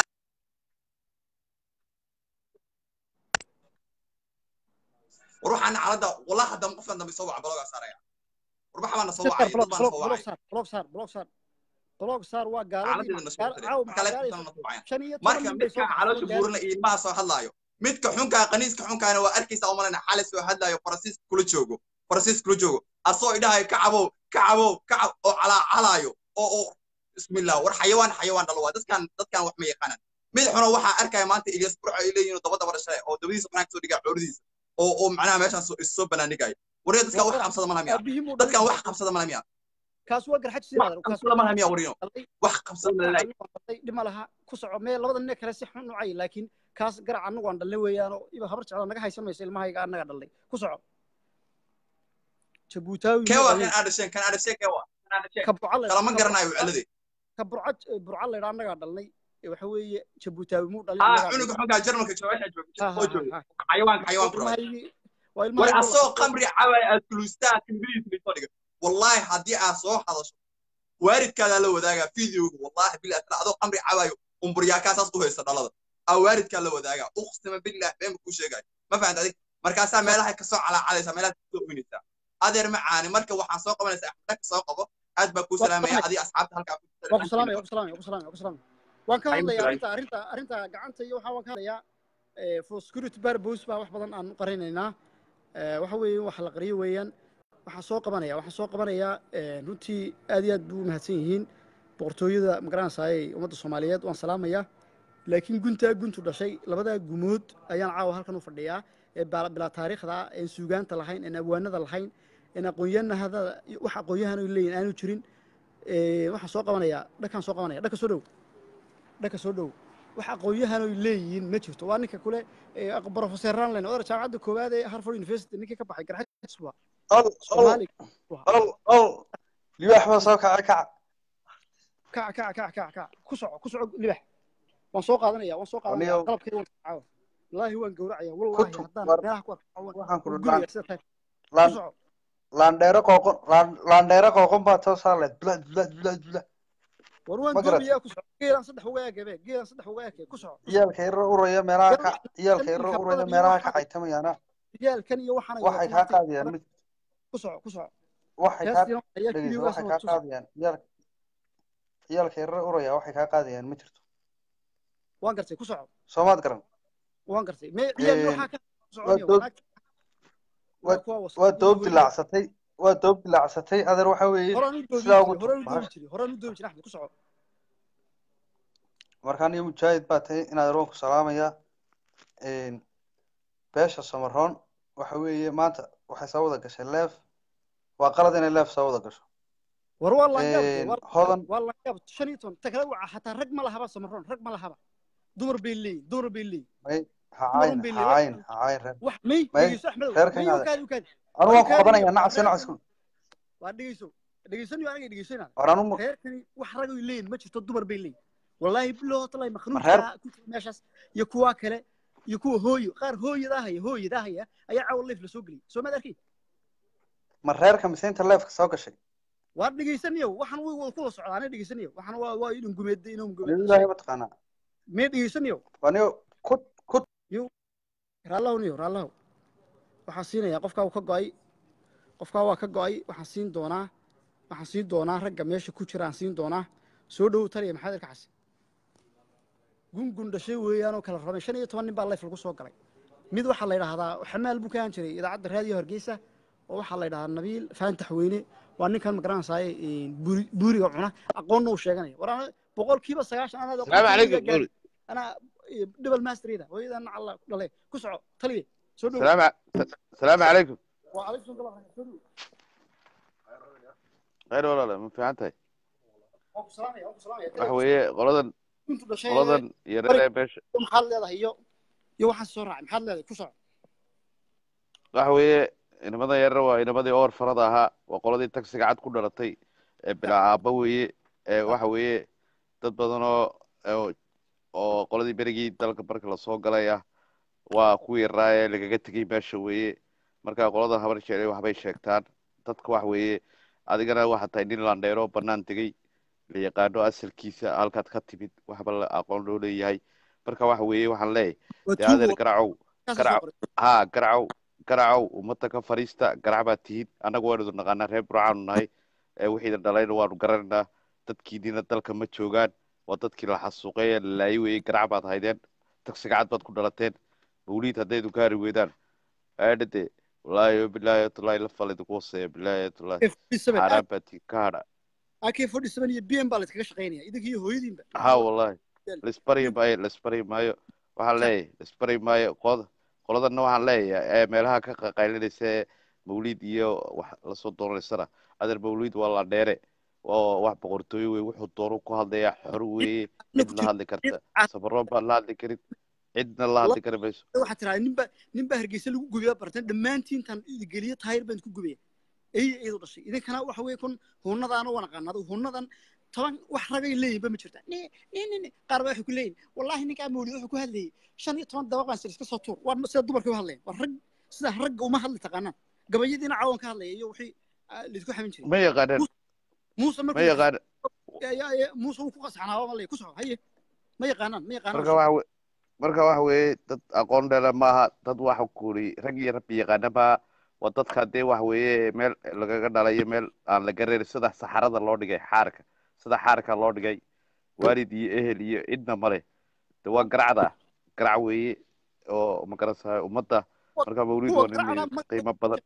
war waxaa naclada wallahi haddama qofkan dambe soo waca balogaa saaraya war waxa baana soo wacay dad baana soo wacay blog saar blog saar blog saar waa gaaladii xaaladeeda na soo diray caaw marka maxaa leeftan na soo wacay shan iyo toban marka nin bay soo midka caloosha buurna iyo ilmaha soo hadlaayo midka xunkaa qaniiska xunkaana waa arkaysa umalana xalay soo hadlaayo faransiis kula joogo faransiis kula joogo asoo idhahayo ka cabow kacabow kacab oo calaacalaayo oo oo bismillah war xayawaan xayawaan dhalo waa dadkan dadkan wax ma yaqaanaan mid xuno waxaa arkaya maanta ilyas burco ay leeyihiin daba daba dhashay oo dabadiisa banaanka soo dhigaa coordiisa oo oo macnaha meeshaan soo is soo banaanigaayo waryo dadkan wax qabsada malaha miya aabihii muu dadkan dhalay. wax qabsada malaha miya kaas waa garxaj wax sidaadar kaas qabsada malaha miya warino dhalay wax qabsada malaha dhima laha ku soco mee labada nin ee kale si xun u cay laakiin kaas garac anagu aan dhalnay weeyaanoo iba habar jecla naga haysan maysa ilmahayga anaga dhalnay ku soco jabuutaawi kee waa kan aadhasheen kan aadhasheen kee waa kan aadhasheen ka burca la kalama garanayo cilade ka burca burca la yidhaa annagaa dhalnay ee waxa weeye jabuutaawi muu dhalay aa annagaa cunuga dhalnay. xoogaa jarmalka jooga Ha, jooga ha, oo jooga ha, ha. xayawaanka xayawaan ku rabay ilmahaygii waa war ilmahaygii asoo qamri cabay aad kuluustaa kambiriis soo dhiga wallaahi haddii aad soo hadasho waalidkaadaa la wadaagaa fideoga wallaahi bilah tala adoo qamri cabayo umburyaakaas saas u haysta dhalada aa waalidkaa la wadaagaa uqsima bilah been kuu sheegayo ma fahanta adig markaasaa meelaha kasoo calaacalaysaa meelaha kasoo oynaysaa adeer macaani marka waxaan soo qabanaysaa axmedaka soo qabo aad baa kuu salaamaya adii asxaabta halkaa ku waa ku salaamaya waa ku salaamaya waa ku salaamaya waa ku salaamaya waan ka Ay, hadlayaa Mr. arrinta arrinta arrinta gacanta iyo waxaa waan ka hadlayaa eh, for security purpose baa wax badan aan u qarinaynaa Eh, waxa weeye wax la qariyo weeyaan waxaan soo qabanaya waxaan soo qabanayaa eh, runtii aad iyo aad buu u mahadsan yihiin boqortooyada magaranaysaayey ummadda soomaaliyeed waan salaamayaa laakiin guntaa guntu dhashay labadaa gumood ayaan caawa halkan u fadhiyaa ee bala- bilaa taariikhda ah een suugaanta lahayn een abwaanada lahayn een aqoonyahanada wax aqoonyahan ay leeyihin aanu jirin Eh, waxaan soo qabanayaa dhakaan soo qabanaya dhaka soo dhow dhaka soo dhow wax aqoonyahan ay leeyihiin ma jirto waa ninka kule eh, aq- professor ranlen odar jaamacadda koowaad ee harvard university ninkii ka baxay garxajis waa ol ol soomaali ol ol libaax baa soo kacay kaca kac kac kac kac kac ku soco ku soco libax waan soo qaadanaya waan soo qaadanaya Aniga- qalabkayga waan caawa wallaahi waan gowracaya wallaahi Kutu- haddaan war- meelaha ku arko waan waxaan ku waan dhudhaan guraya sida tahay ku laan soco laandheero qooqon laan- laandheero qooqon baa soo saarleed bulad bulad bulad bulad war waan ma garat doonayaa ku soco geelan saddex uga eekebe geelan saddex uga eeke ku soco iyaalka yaro uraya meelaha ka Yar- iyaalka yar yaro ninka uraya badan iyo meelaha ka waxaa- xaytamayana riyaalkan iyo waxaan waxay kaa qaadayaan mid ku soco ku soco waxay kaa heestiina ayaa dhegeyso kiliyogaas waxay kaa qaadayaan iyaalka iyaalka yaro uraya waxay kaa qaadayaan ma jirto waan gartay ku soco soomaad garan waan gartay me ciyaal Een, waxaa ka soconaya dood- wanaag waa- kuwa wasaq waa iyo doob hooyo. dilaacsatay waa doob dilaacsatay adeer waxa weeye horaan u doobi sidaa jiray ugu horaan u bahasha. doobi jiray horaan u doobi jiray axmed ku soco markaan iyo mujaahid baa tahay inaad roonku salaamaya Een, beesha samaroon waxa weeye maanta waxay soo wada gashay leef waa qalad inay leef soo wada gasho war waa laangaab Een, hodan waa laangaab shan iyo toban ta kale waca xataa rag ma lahaba samaroon rag ma lahaba dumar bay leeyihin dumar bay leeyihin may hacayn Dumarun bay hacayn leeyihin. hacayn reer wax may May, dhegeyso axmedow reerkan may adeer. ukaadi ukaadi anu waan ku Reerkan- qabanaya nacas nacas ku waa dhegeyso dhegeysanayo aniga dhegeysanaa war anu mu- reerkani wax rag ay leeyihin ma jirto dumar bay leeyihin wallaahi biloo talay reer- makhnuuqa ku jira meeshaas iyo kuwa kale iyo kuwa hooyo qaar hooyadaa haya hooyadaa haya ayaa caawa leef la soo geliyay soo maad arkay ma reerka mise inta leefka soo gashay waa dhegeysanayo waxaan way wada kula socdaa anay dhegeysanayo waxaan waa waa idin gumeed inuu niyo gumeed ilaahay mataqaanaa mee dhegeysanayo waa niyo ku ku raallahu niyo raallahu waxaan siinayaa qofkaa uu ka go'ay qofkaa waa ka go'ay waxaan siin doonaa waxaan siin doonaa ragga meesha ku jira aan siin doonaa soo dhowow taliya maxamed alkacasi gungun dhashay weeyaanoo kala rabay shan iyo toban nin baa layf lagu soo galay mid waxaa la yidhaahdaa xamaal buu ka ahaan jiray idaacadda raadiyo hargeysa oo waxaa la yidhahdaa nabiil faantax weyne waa ninkan magaranaysaay buuriga cuna aqoonna uu sheeganaya war ana boqolkiiba sagaashan anaad السلام عليكم قولي anaa dhibal masterida hooyadan alla dhale ku soco taliya soo dhow السلام ع- السلام عليكم وعليكم السلام ورحمة الله غير ولا لا ما في عنتي وعليكم السلام يا السلام يا waxa weeye qoladan كنت dhashay qoladan iyo reer beesha maxaad leedahay iyo iyo waxaan soo raacay maxaad leedahay ku soco waxa weeye inamadan yarna waa inamadii oor farada ahaa waa qoladii tagsiga cad ku dhalatay ee bilaa aabba weeye ee waxa weeye dad badan oo oo- oo qoladii berigii dalka marka lasoo galay ah waa kuwii raa ee lagaga tegay meesha weeye marka qoladan habar jecel waxbay sheegtaan dadka waxa weeye adigana waxaa tahay nin landheero banaan tegey la yaqaano asalkiisa halkaad ka timid waxba la aqoon loo leeyahay marka waxa weeye waxaan leeyahay waa dee adeer garacow kaas garac- soo qoray haa garacow garacow ummadda ka fadhiista garac baad tihiin annagu waanu idin naqaanaa reer burcaanu nahay ee wixiidan dhalayna waanu garanaynaa dadkiinina dalka ma joogaan waa dadkii la xasuuqay ee la laayay weeyey garac baad haydeen tagsiga cad baad ku dhalateen mawliid haddaydu gaari weydaan aadhade wallaahi bilaahi tulaahi la falid ku hoseeya bilaahi tulaahi xaaraan baa tii ka hadha ak forty seven iyo b m baa layskaga shaqaynaya idinka iyo hooyadiinba ha wallaahi laisbari maayo laisbari maayo waxaan leeyahay laisbari maayo qolada qoladana waxaan leeyahay ee meelaha ka qaqaylinaysa ee mawlid iyo wax lasoo doonaysana adeer mawlid waa la dheere oo wax boqortooyo wey wuxuu doono ku hadlaya xor weeye cid la hadli karta sabaroon baan la hadli karin cidna la hadli kari mayso waxaa tiraa ninba ninba hargeysa lagu gubiya bartan dhammaantiin tan geliyo taayir baan ku gubaya ey iyadu dhashay idinkana waxa weeye kun hunadaana waa naqaanaa hunadan toban wax ragay leeyihinba ma jirta ni ni ni ni qaar baa waxay ku leeyihin wallahi ninkaa mawlid wuxuu ku hadlayay shan iyo toban dabaqaan sir iska soo tuur waa sida dumarka u hadlayan waa rag sida ragga uma hadli taqaanaan gabayadiina cawan ka hadlaya iyo wixii laisku xamin jiray ma yaqaanaan muuse ma yaqaan muuse wuu ku qasaxnaaba malay ku soco haye ma yaqaanaan ma yaqaanaan marka waxa we- marka waxa weeye dad aqoon dheela maaha dad waxa kuuri rag iyo rabbi yaqaana maaha waa dadka dee waxa weeye meel lagaga dhalayo meel aan la garanin sida saxarada loo dhigay xaarka sida xaarka loo dhigay waalid iyo ehel iyo cidna male de waa garacda garac weeye oo magaranaysaa ummadda marka mawlid waa nin qiimo badan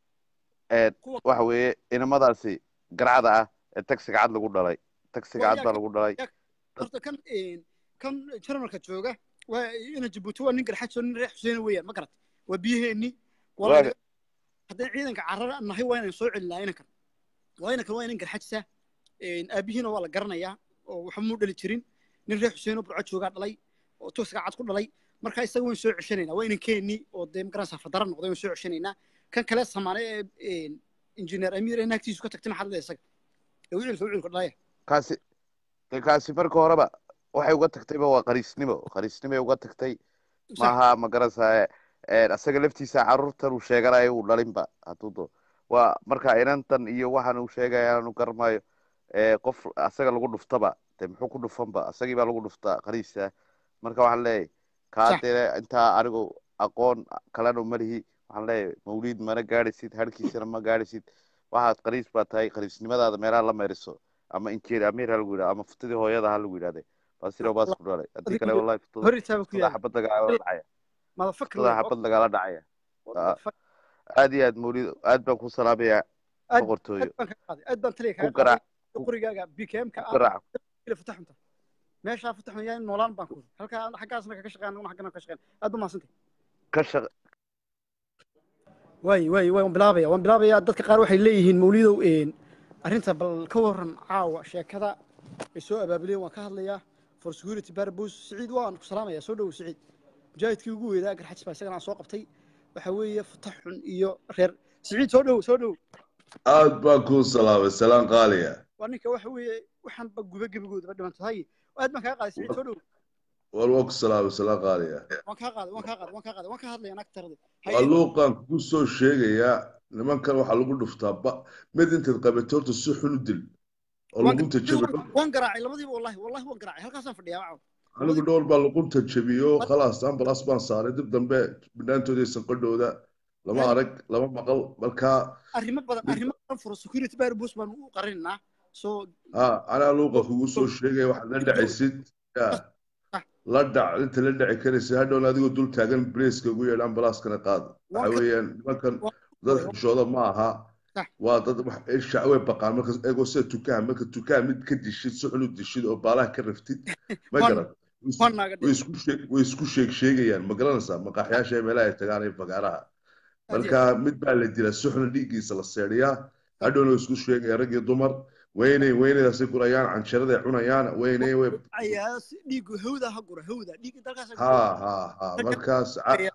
ee waxa weeye inamadaasi garacda ah ee taxiga cad lagu dhalay taxiga cad baa lagu dhalay horta kan kan jarmalka jooga waa ina jabuuti waa nin garxajo nin reer xuseena weeyaan ma garat waa biyaheenni Waaga. haddii ciidanka carara nahay waa inaan soo celinaa inankan waa inankan waa inan garxajsa aabihiina waa la garanayaa oo waxba muu dhali jirin nin reer xuseen oo burco joogaa dhalay oo tosiga cad ku dhalay marka isaga waan soo ceshanaynaa waa inankeenni oo dee magaranaysaa fadara noqday waan soo ceshanaynaa kan kale samaane ee injineer amiir ee naagtiisu ka tagtay maxaa leedahay isaga ee wicilka wicilka dhalaya kaasi de kaasi marka horeba waxay uga tagtayba waa qariisnimo qariisnimoay uga tagtay maaha ma garanaysaa asaga laftiisa carruurtan uu sheeganayo uu dhalinba hadduu doo waa marka inantan iyo waxaan uu sheegaya aanu garmayo qof asaga lagu dhuftaba de muxuu ku dhufanba asagii baa lagu dhuftaa qariisa marka waxaan leeyahay kaa dee intaa anigu aqoon kalena malihi waxaan leeyahay mawliid mana gaadhaysid harkiisana ma gaadhaysid waxaad qariis baa tahay qariisnimadaada meelaha la meeriso ama injeer amiir ha lagu yidhahdo ama futadii hooyada ha lagu yidhahde baasiro baas ku dhalay haddii kale wallahi futada futada xabad lagala dhacaya futada xabad lagala dhacaya aad iyo aad mawlid aad baan ku salaamayaa boqortooyo aad baan taliya ku garaac qorigaaga bkmka ku garaac fataxunta meeshaa fataxun yaa noolaan baan ku halkaa xaggaasna kaga shaqeyn anaguna xaggana ka shaqeyn aad ba mahadsantay ka shaq waay waay waay waan bilaabaya waan bilaabaya dadka qaar waxay leeyihiin mawlidow arrinta bal ka waran caawa sheekada ay soo abaabuleen waan ka hadlayaa for security purpose siciid waan ku salaamaya soo dhow siciid mujaahidkii ugu weynaa garxajis baa isagana aan soo qabtay waxa weeye fataxun iyo reer siciid soo dhow soo dhow aad baan kuu salaamay salaan qaaliya waa ninka waxa weeye waxaan ba guba gebigoodaba dhimantahay aad baan kaa qaaday siciid soo dhow war waa ku salaamay salaan qaaliya waan kaa qaaday waan kaa qaaday waan kaa qaaday waan ka hadlaya naag tarade waa luuqaan kugu soo sheegayaa nimankan waxaa lagu dhuftaa ba mid intaad qabato horta si xun u dil oo luqunta jabi waan garaacay labadiiba wallahi wallahi waan garaacay halkaasaan fadhiyaa wacaw anigu dhowr baa luqunta jabiyo khalaas ambalaas baan saaray dib dambe bidhaantooda iyo sanqadhooda lama arag lama maqal markaa arrimo badan arrimo badan furo security purpose baan u qarinaynaa so ha anaa luuqa kugu soo sheegaya waxaad la dhacaysid ya la dhac inta la dhaci karaysa hadhowna adigoo dul taagan braceka ugu yeedha ambalaaskana qaad waxa weeyaan nimankan dad xishooda ma aha waa dad shacwe baqaan marka eegoo sida tukaha marka tukaha mid ka dishid si xun u dishid oo baalaha ka raftid ma garan way isku sheeg sheegayaan ma garanaysaa maqaaxyaasha meelaha ay tagaan iyo bagaaraha marka mid baa la dilaa si xun dhiiggiisa la seedhiyaa hadhowna way isku sheegayaan rag iyo dumar weynay weynaydaasay gurayaan canjaraday cunayaan weynay way dhiigu hawda ha gura hawda dhiig dalkaas ha ha ha markaas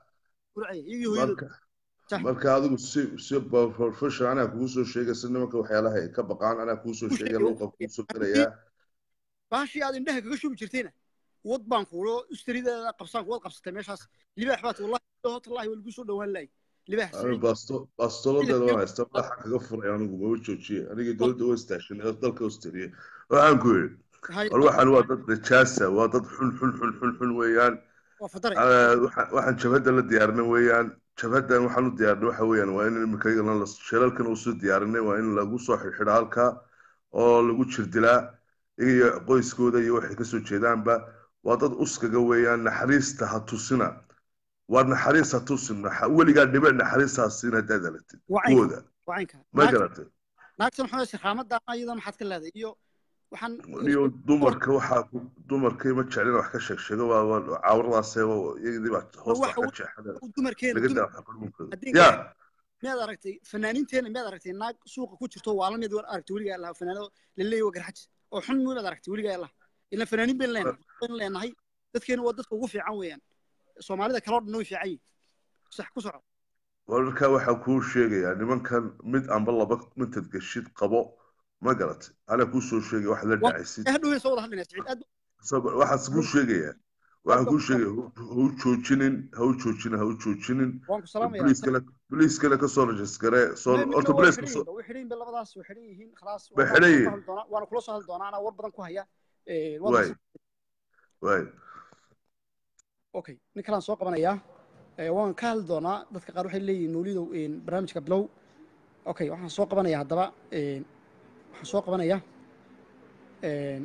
marka adigu si si professional anaa kugu soo sheegaysa nimanka waxyaalaha ay ka baqaan anaa kugu soo sheegaya luuqa kugu soo gelayaa baashii aad indhaha kaga shubi jirtayna wad baan kuulo usterideeda qabsaan kuwad qabsatay meeshaas libaax baad wallahi wallahi waa lagu soo dhawaan lahay libaax baastolodeeda waan haysta madaxa kaga furay anigu maba joojiye anigii dowladda u istaashanay dalka australia waxaan ku yidhi war waxaan waa dad najaasa waa dad xun xun xun xun xun weeyaan waxaan jabhadda la diyaarinay weeyaan jabhaddan waxaan u diyaarinay waxa weeyaan waa in imika sheelalkan usoo diyaarinay waa in lagu soo xidhxidha halka oo lagu jirdilaa iyo qoyskooda iyo waxay kasoo jeedaanba waa dad uskaga weeyaan naxariista ha tusina waa naxariisa tusin naxa- weligaa dhibic naxariistaas siin haddaad alatid wacaynka kuwooda wacaynka ma naagta garatay naagtan maxaa shirxaamada iyada maxaad ka leedahay iyo waxaan iyo dumarka waxaa ku- dumarkay ma jeclin wax ka sheeg sheego waa waa cawradaasee iyadii baa hoosta wax waxa ka jeexada dumarkeena laga dumar daa wax qarmuunkooda haddii ya miyaad aragtay fanaaniinteena miyaad aragtay naag suuqa ku jirto waa la mid war aragtay weligaa lahaa fanaanado laleeyahy waa garxaj oo xun miyaad aragtay weligaa laha ilan fanaaniin bayn leenahay bayn leenahay dadkeena waa dadka ugu fiican weeyaan soomaalida kaloo dhan way fiican yihin sax ku soco wararkaa waxaa kuu sheegayaa nimankan mid amba laba mintad geshid qabo ma garatay anaa kuu soo sheegaya wax la Wa- dhacaysid ee hadhow soo wada hadlaynaa siciid aad Isagoo- waxaas kuu sheegayaa waxaan kuu sheegaya ha u joojinin ha u joojinin ha u joojinin waan ku salaamayaa boliiskana boliiskana kasoo rajisgaree soo Ma- mid horta waa boliiska xidhan soo yihiin, way xidhan yihiin labadaas way xidhan yihiin khalaas Way waana xidhan kula yihiin. soo hadli doonaa waana kula soo hadli doonaa anaa war badan ku haya Ee, waay wadaas waay okay nin kalaan soo qabanayaa Ee, waan ka hadli doonaa dadka qaar waxay leeyihiin mawlidow een, barnaamijka bilow okay waxaan soo qabanayaa haddaba een, waxaan soo qabanayaa een,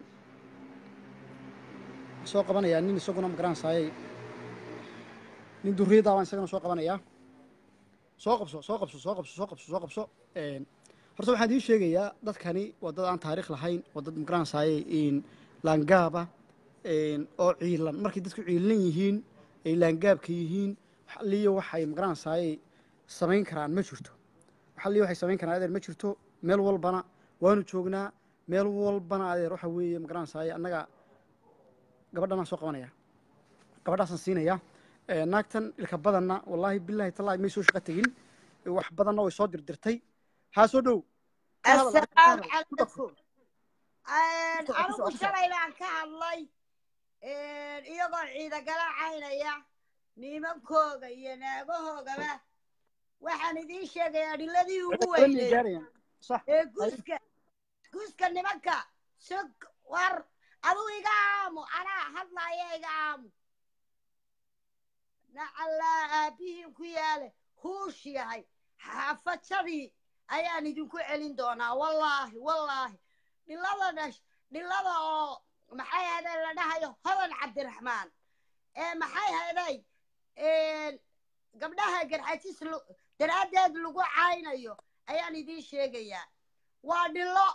waxaan soo qabanayaa nin isaguna magaranaysaayey nin durriyada baan isagana soo qabanayaa soo qabso soo qabso soo qabso soo qabso soo qabso Een, horta waxaan idiin sheegayaa dadkani waa dad aan taariikh lahayn waa dad magaranaysaayey laangaaba een, oo ciilan markay dadku ciilan yihiin ay laangaabka yihiin wax alliyo waxay magaranaysaayey samayn karaan ma jirto wax alliyo waxay samayn karaan adeer ma jirto meel walbana waanu joognaa meel walbana adeer waxa weeye magaranaysaayey annaga gabadhanaan soo qabanaya gabadhaasaan siinaya Ee, naagtan ilka badanna wallaahi bilaahi tallaahi may soo shaqo tegin Ee, wax badanna way soo dirdirtay haa soo dhow Ka hadal, ka السلام hadal. Ku dhaqso. عليكم Ku soco, ku soco, anigu ku soco. shalay baan ka hadlay iyagoo ciida galacaynaya nimankooga iyo naagahoogaba waxaan idiin sheegayaa dhiladii ugu Badan bay weyneyd gaarayaan. sax ee guska guska nimanka sug war aduu iga aamu anaa hadlaya iga aamu nacallaa aabbihiin ku yaale huush yahay xaafajadii ayaan idinku celin doonaa wallaahi wallaahi dhilada dhash dhilada oo maxay haday la dhahayo hodan cabdiraxmaan ee maxay haday gabdhaha garxajis lu- daraaddeed lagu caynayo ayaan idiin sheegayaa waa dhilo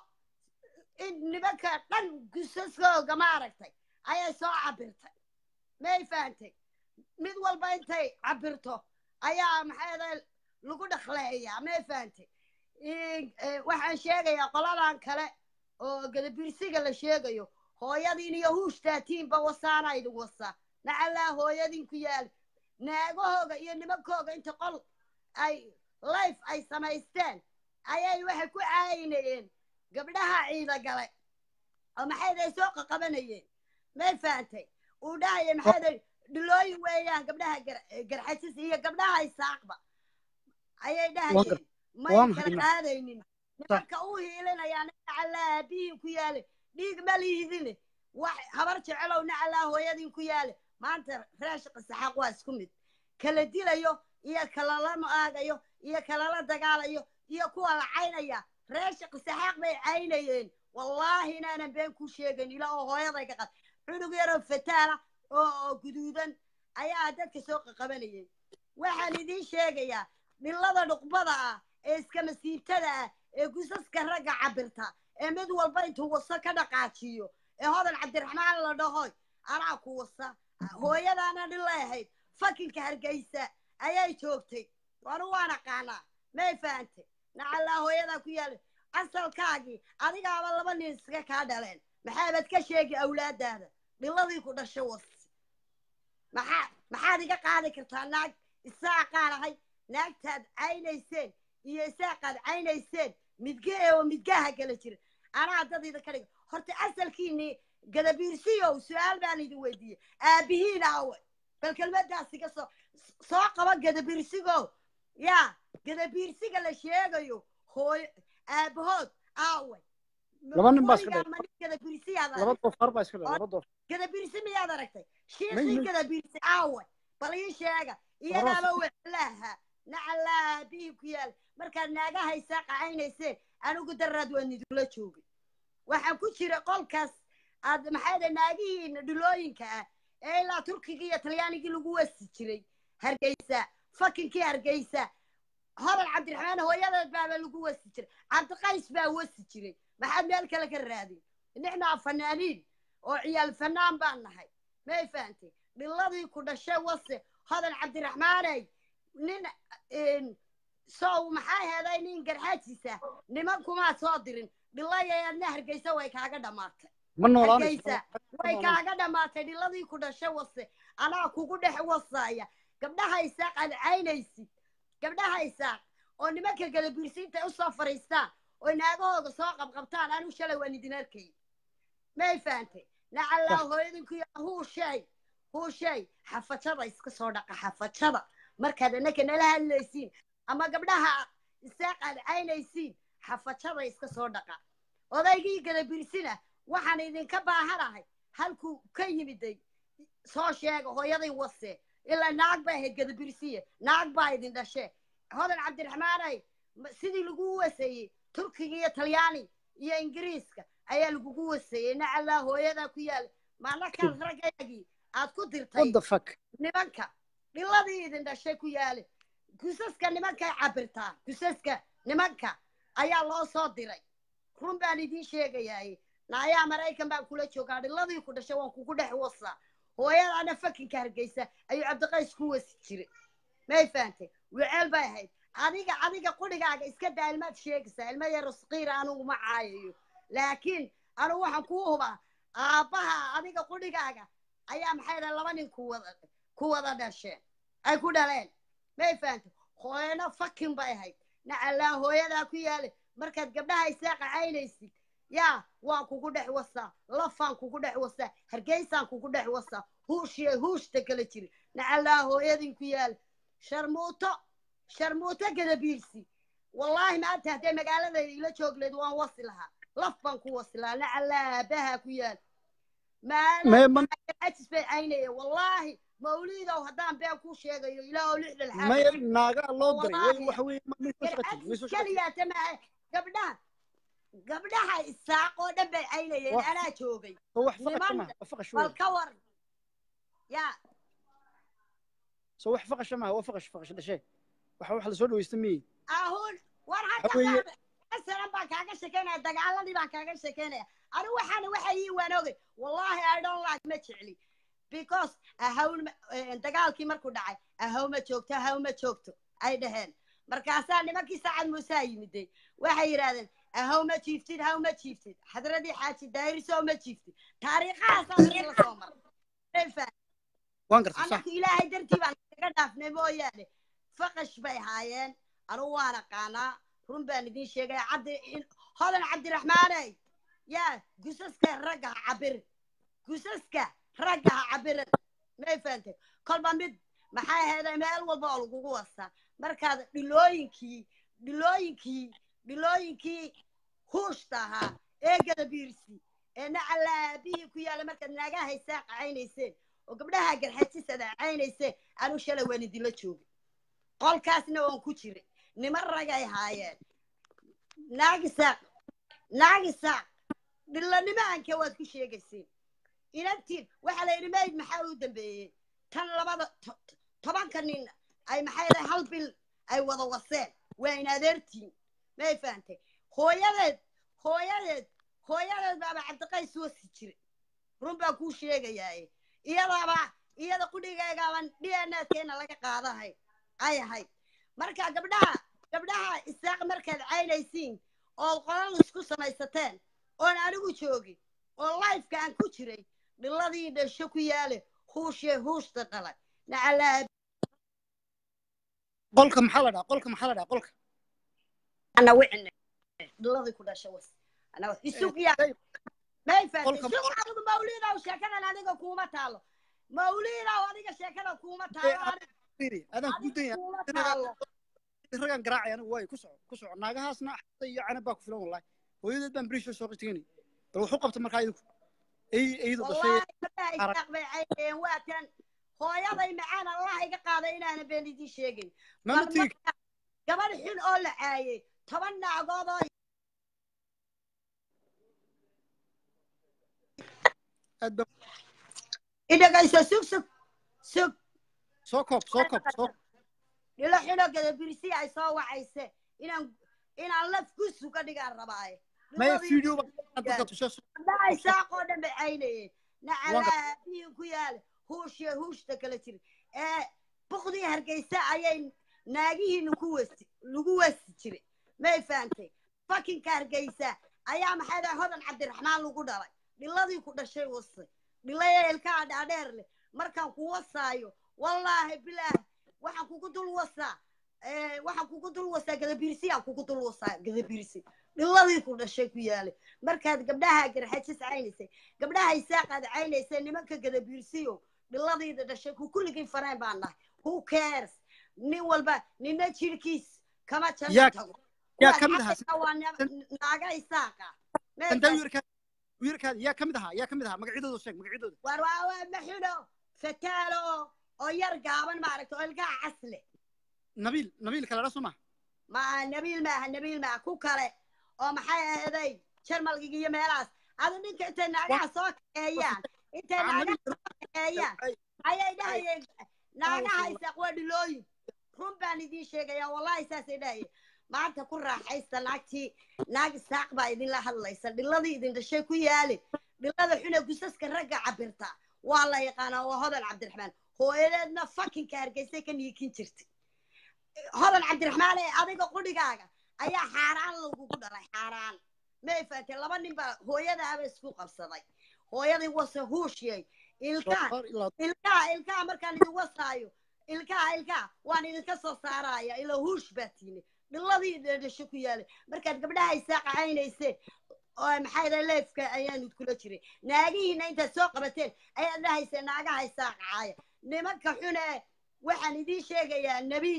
in nimanka dhan gusaskooga maaragtay ayay soo cabirtay may fahantay mid walba intay cabirto ayaa maxay aday lagu dhaqleeyaa may fahantay In- eh, waxaan sheegayaa qoladan kale oo gadabirsiga la sheegayo hooyadiin iyo huushtaatiin wasaana idin wasa nacallaa hooyadiin ku yaali naagahooga iyo nimankooga inta qol ay life ay samaysteen ayay waxay ku caayinayeen gabdhaha ciida gale oo maxayday soo qaqabanayeen may fahantay uu dhahaya maxayday dhilooyin weeyaan gabdhaha gar- garxasis iyo gabdhaha isaaqba ayay dhahayeen may waan kala hadlaa. qaadaynin nimanka u hiilinayaan nacallaa aabihiin ku yaale dhiig ma liidine wax habar jecelow nacallaa hooyadiin ku yaale maanta raashiqa saxaaq waa isku mid kala dilayo iyo kala la aagayo iyo kala la dagaalayo iyo kuwa la caynaya raashiqa saxaaq bay caynayeen wallaahi inaanan been ku sheegan ila oo hooyaday ka qad cunug yaroo fataala oo oo guduudan ayaa dadka soo qaqabanayay waxaan idiin sheegayaa dhilada dhuqbada ah ee iska masiibtada ah ee gusaska ragga cabirta ee mid walba intuu wasa ka dhaqaajiyo ee hodan cabdiraxmaan la dhahoy anaa ku wasa hooyadaana dhilay ahayd fakinka hargeysa ayay joogtay wanu waan aqaanaa may fahantay nacallaa hooyadaa ku yaala asalkaagii adigaaba laba nin iska kaa dhaleen maxaabad ka sheegi awlaadaada dhiladii ku dhasho was maxaa maxaad iga qaadi kartaa naag isaaqaan ahay naagtaad caynayseen iyo isaaqaad caynayseen midgee oo midgaha kala jira anaa dad idinka dhiga horta asalkiinii gadabiirsiyow su-aal baan idin weydiiyey aabihiin aawe bal kelmadaas iga soo soo qaba gadabiirsigow yaa gadabiirsiga la sheegayo hooyo aabahood aawe Laba nin baa iska Weligaa ma nin gadabiirsiyaad laba aragtay doofaar baa iska dhalay laba doofaar gadabiirsi miyaad aragtay May- shiikhii may- gadabiirsi aawe bal ii sheega iyadaaba weclaha nacallaa aabihii ku yaal markaad naagaha isaaqa caynayseen anigu daraad waan idinla joogay waxaan ku jira qolkaas aad maxay da naagihiina dhulooyinka ah ee ilaa turkiga iyo talyaanigii lagu wasi jiray hargeysa fakinkii hargeysa hodan cabdiraxmaan hooyadeed baaba lagu wasi jiray cabdiqays baa wasi jiray maxaad meel kale ka raadin nixnaa fanaaniin oo ciyaal fanaan baan nahay may fahantay dhiladii ku dhashay wase hodan cabdiraxmaaney nin sow maxaa heeday nin garxaajisa niman kumaa soo dirin dhilayaadna hargeysa way kaaga dhammaatay ma noolaanayso hargeysa way kaaga dhammaatay dhiladii ku dhashay wase anaa kugu dhex wasaaya gabdhaha isaaq aad caynaysid gabdhaha isaaq oo nimanka gadabiirsiinta usoo fariistaan oo naagahooda soo qabqabtaan anu shalay waan idin arkay may fahantay nacallaa hooyadinku yaa huushay huushay xafajada iska soo dhaqa xafajada markaad annaka nala hadlaysiin ama gabdhaha isaaq aad caynaysiin xafajada iska soo dhaqa odaygii gadabiirsina waxaan idinka baahanahay halkuu ka yimiday soo sheega hooyaday wase ilaa naag baa ahayd gadabirsiye naag baa idin dhashe hodan cabdiraxmaanay sidii lagu waseeyey turkiga iyo talyaani iyo ingiriiska ayaa lagugu waseeyey nacallaa hooyadaa ku yaala maalakaas raggaagii aad ku dirtay nimanka dhiladii idin dhashay ku yaale gusaska nimankay cabirtaa gusaska nimanka ayaa loo soo diray run baan idiin sheegayaay naayaa maraykan baan kula joogaa dhiladii ku dhashay waan kugu dhex wasaa hooyadaana fakinka hargeysa ayuu cabdiqays ku wasi jiray may fahantay weceel bay ahayd adiga adiga qudhigaaga iska daa ilmaad sheegaysaa ilma yaro saqiira anugu ma caayayo laakiin anugu waxaan kuu hubaa aabbaha adiga qudhigaaga ayaa maxay dhahay laba nin ku wada ku wada dhasheen ay ku dhaleen may fahantay hooyana fakin bay ahayd nacallaa hooyadaa ku yaale markaad gabdhaha isaaqa caynaysid yaa waan kugu dhex wasaa lafaan kugu dhex wasaa hargeysaan kugu dhex wasaa huushiya huushta kala jiri nacallaa hooyadin ku yaala sharmuuto sharmuuto gadabiirsi wallaahi maanta haddee magaaladayda ila joogleed waan wasi lahaa laf baan ku wasi lahaa nacallaa aabaha ku yaala maaajis bay caynaya wallaahi mawliidow haddaan been kuu sheegayo ilaahow lixdan maya naagaa loo diray waxa weeye keliyaata maaha gabdhaha gabdhaha isaaq oo dhan bay caynayeen anaa joogay niman bal ka war ya so wax faqasha maaha waa faqash faqash dhashe waxa wax lasoo dhawaysta miye ahun war hadda masalan baan kaaga shekeynaya dagaaladii baan kaaga shekeynaya anigu waxaana waxa ii waanoogay wallahi i don't like ma jecli because ahawn dagaalkii markuu dhacay ahaw ma joogto ahaw ma joogto ay dhaheen markaasaa nimankii saacad muusaa yimiday waxay yidhahdeen ahaw ma jiiftid haw ma jiiftid xadradii xaaji daayirisow ma jiiftid taariikhahaasaan si la soo maray anaku ilaahay dartii baan kaga dhaafnay mooyaane faqash bay haayeen anugu waan aqaanaa run baan idiin sheegaya cabdi hodan cabdiraxmaaney yaa gusaska ragga ha cabirin gusaska ragga ha cabirin may fahantay kolba mid maxay ahayd meel walba oo lagugu wasaa markaad dhilooyinkii dhilooyinkii dhilooyinkii huushta ahaa ee gadabiirsi ee nacalaabihii ku yaala markaad naagaha isaa qacaynayseen oo gabdhaha garxajisada caynayseen anu shalay waan idinla joogay qolkaasna waan ku jiray niman ragay haayeen naagisaaq naagisaaq dhilanimaanka waad ku sheegayseen inantiin waxaa la yidhi mayd maxaa u dambeeyey tan labada tobanka nin ay maxay dahay hal bil ay wada waseen waa in adeertiin may fahantay hooyadeed hooyadeed hooyadeed baaba cabdiqays wasi jiray run baan kuu sheegayaaye iyadaaba iyada qudhigeegaaban d n keena laga qaadahay ay ahayd marka gabdhaha gabdhaha isaaq markaad caynaysiin ood qolal isku samaysateen oon anigu joogin oo lifeka aan ku jiray dhiladii dhasho ku yaale huushee huushta dhalay nacalaa qolka maxaa la dhaha qolka maxaa la dhaha qolka ana wicine dhiladii ku dhasho was ana isug yaa may faatay isug adigu mawliidow sheekadan adiga kuuma taalo mawliidow adiga sheekada kuuma taalo adaan ku daya kuuma taalo ragaan garaacay anigu waayo ku soco ku soco naagahaasna xata iyo canab baa ku filan wallahi hooyadeed baan berish soo qitiganay bal wuxuu qabta markaa idinku ay aydu dhashay isaaq bay caynayeen waa tan hooyaday macaan allah iga qaaday inaana been idiin sheegin gabadh xun oo la caayey toban naagood oo idhagayso sug sug sug soo koob soo koob soo dhilo xidho gadabirsi ay soo wacayse inaan inaan laf ku suga dhigaan rabaaye maya video ba dadka tushe dhaay saaqoo dhan bay caynayeen nacalaa biyin ku yaale huushiya huushta kala jira ee bukdii hargeysa ayay naagihiina ku wasi lagu wasi jiray may fahantay fakinka hargeysa ayaa maxay dahay hodan cabdiraxmaan lagu dhalay dhiladii ku dhashay wasay dhilaya ilkaha dhaadheer leh markaan ku wasaayo wallaahi bilaah waxaan kugu dul wasaa waxaan kugu dul wasaa gadabirsi aan kugu dul wasaa gadabirsi dhiladii ku dhashay ku yaalay markaad gabdhaha garxajis caynaysay gabdhaha isaaqaad caynaysay nimanka gadabirsiyo dhiladiida dhashay ku kulligii fareen baan nahay who cares nin walba nina jirkiis kama janno tago yaa ka mid ahaa waa naaga isaaqa inta wiirkaad wiirkaad yaa ka mid ahaa yaa ka mid ahaa magacyadooda sheeg magacyadooda war waa waa maxidho fataalo oo yar gaaban maaragta oo ilkaha casle nabiil nabiil kale dha suma ma nabiil maaha nabiil maaha ku kale oo maxay ahaday jarmalgiga iyo meelahaas adu ninka intay naagaha soo kaxeeyaan intay naagaha soo kaxeeyaan ayay dhahayeen naagaha isaaq waa dhilooyin run baan idiin sheegaya wallahi saasay dhahayeen maanta ku raaxaysta naagtii naag isaaq baa idinla hadlaysa dhiladii idin dhashay ku yaali dhilada xune gusaska ragga cabirta waa la yaqaanaa waa hodan cabdiraxmaan hooyadeedna fakinka hargeysay ka niikin jirtay hodan cabdiraxmaan ee adiga qudhigaaga ayaa xaaraan lagugu dhalay xaaraan may fahatee laba nin baa hooyadaaba isku qabsaday hooyadii wase huushiyay ilkaha ilkaha ilkaha markaan idin wasaayo ilkaha ilkaha waan idinka soo saaraya ila huush baa tiine dhiladii dhasho ku yaalay markaad gabdhaha isaaqa caynayseen oo maxay dahay leefka ayaanu kula jiray naagihiina intaad soo qabateen ayaad dhahayseen naagaha isaaqa caaya nimanka xune waxaan idiin sheegayaa nebi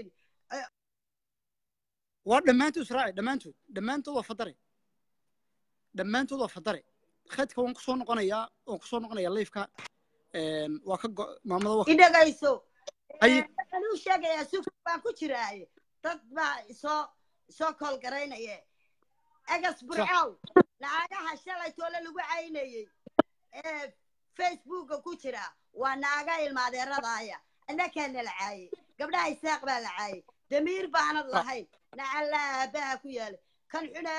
waa dhammaantood israaci dhammaantood dhammaantood waa fadare dhammaantood waa fadare khadka waan kusoo noqonayaa waan kusoo noqonayaa leifka waa ka maamada waa idhagayso waxaan u sheegayaa sug baan ku jiraaye dad baa isoo isoo kool garaynaya egas burcow naagaha shalay toole lagu caynayey ee facebooka ku jira waa naaga ilmaadeeradaaya annakaa nala caayey gabdhaha isaaq baa la caayey damiir baanad lahayn nacalaabaha ku yaala kan xune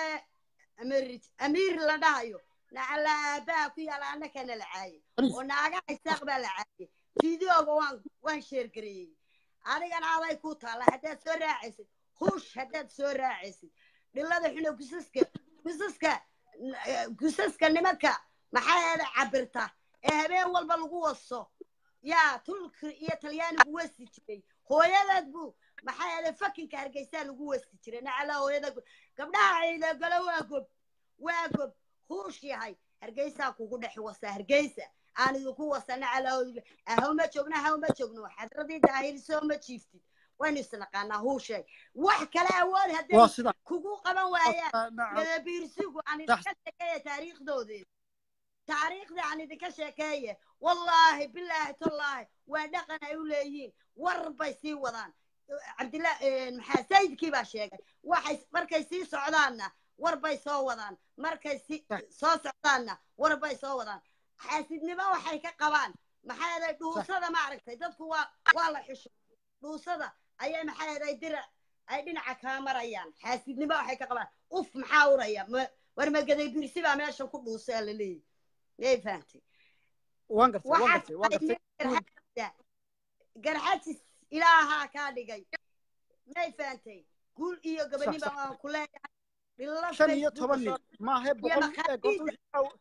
amiir la dhahayo nacalaabaha ku yaala annakaa nala caayey oo naagaha isaaq baa la caayey fideoga waan waan sheergareeyey adigana aday ku taalla haddaad soo raacaysid huush haddaad soo raacaysid dhilada xune gusaska gusaska gusaska nimanka maxaa eeda cabirta ee habeen walba lagu waso yaa tulki iyo talyaanigu wasi jiray hooyadeed buu maxaa eeda fakinka hargeysaa lagu wasi jiray nacala hooyada gabdhaha ciidagalo waa gob waa gob huush yahay hargeysaa kugu dhex wasa hargeysa aan idinku wasa nacala ahawma joogno ahawma joogno xadradii daahiriso ma jiiftid waynu isnaqaanaa huushay wax kale awood hadday kugu qaban waayaan gadabiirsigu aan idinka sheekeeya taariikhdoodii taariikhda aan idinka sheekeeye wallaahi bilaahi tallaahi waa dhaqan ay u leeyihiin war bay sii wadaan cabdillah maxaa sayidkii baa sheegay waxay markay sii socdaanna war bay soo wadaan markay si soo socdaanna war bay soo wadaan xaasidnimo waxay ka qabaan maxaa yeelay dhuusada maaragtay dadku waa waa la xusho dhuusada ayay maxaa yeelay dirac ay dhinaca kaa marayaan xaasidnimo waxay ka qabaan uf maxaa uraya war magaday birsi baa meesha ku dhuusaa la leeyahy yay fahantay waan gartay waan gartay waan gartay garxajis ilaahaa kaa dhigay may fahantay guul iyo gabadhiba waan ku leeyahay shan iyo toban nin maahe boqol wixii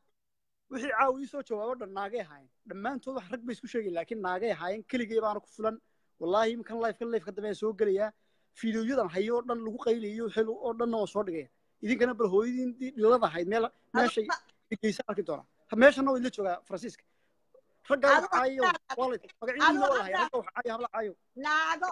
caawa ii soo jawaabo dhan naagay ahaayeen dhammaantood wax rag bay isku sheegay laakiin naagay ahaayeen keligay baana ku fulan wallaahi iminkan lifekan lifeka dambe soo gelayaa fiidiyoyadan hayo oo dhan lagu qaylayo xil oo dhanna waan soo dhigaya idinkana bal hooyadiin dhilada ahayd meel meeshay dhegeysa arki doonaa meeshana waa idla joogaa faransiiska raggaa wax caayo magacyadiina waa lahay ragga wax caayo habla caayo naago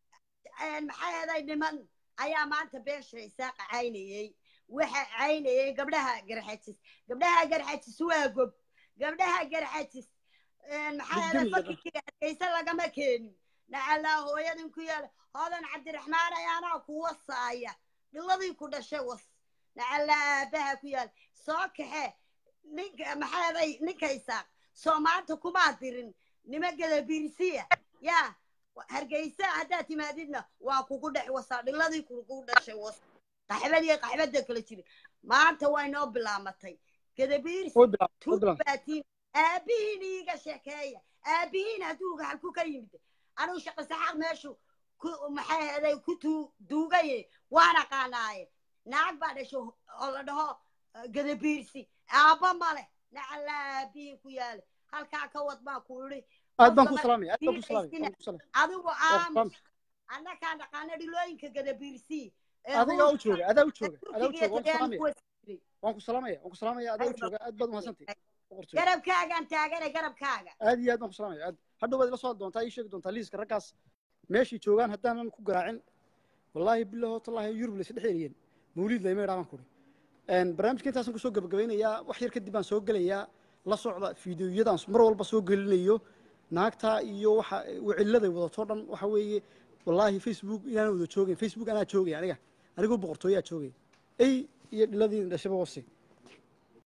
maxaa yeelay niman ayaa maanta beesha isaaqa caynayey waxa caynayay gabdhaha garxajis gabdhaha garxajis waa gob gabdhaha garxajis maxaa yeelay fakirkiga hargeysa lagama keenin nacalaa hooyadin ku yaala hodan cabdiraxmaan ayaanaa ku wasaaya dhiladii ku dhashay was nacalaa aabaha ku yaala soo kaxe ninka maxaa yeelay ninka isaaq soo maanta kumaa dirin nima gadabiirsiya yaa hargeysa haddaad timaadidna waa kugu dhex wasaa dhiladii kugu dhashay was qaxbadii qaxbada kala jirin maanta waa inoo bilaamatay gadabiirsi way bilaab way bilaab tuubaatiin aabihiin iiga sheekeeya aabihiin hadduu halku ka yimid anuu shaqo saxaaq meeshu ku maxay ahaday ku tuu- duugaye waan aqaanaaye naag baa dhasho oo la dhaho eh, gadabiirsi aabba male nacala aabihiin ku yaale halkaa ka wad baan ku idhi aad baan ku qofka salaamaya aad baan ku salaamaya diidaysina waan ku salaamaya adigu waa aamus salaamaya annakaa dhaqaana dhilooyinka gadabiirsi ee adigaa u huurka jooga adaa u ee jooga adaa u turkiga jooga waan ku tagaan salaamaya kuwa jiray waan ku salaamaya waan ku salaamaya adaa u jooga aad baad umahadsantay boqortooy garabkaagaan taagane garabkaaga aad iyo aad baan ku salaamaya aad hadhow baad ila soo hadli doontaa ii sheegi doontaa liiska raggaas meeshay joogaan haddaanan ku garaacin wallaahi bilaho tallaahi yurub laysa dhex eriyeen mawliid layma idhaa baan kuri barnaamijka intaasaan kusoo gabagabeynayaa wax yar kadib baan soo gelayaa la socda fiidiyoyadaan mar walba soo gelinayo naagta iyo waxa wicilladay wadato dhan waxa weeye wallaahi facebook inaan wada joogayn facebook anaa joogay aniga anigoo boqortooyaa joogay ey iyo dhiladii dhashaba wasi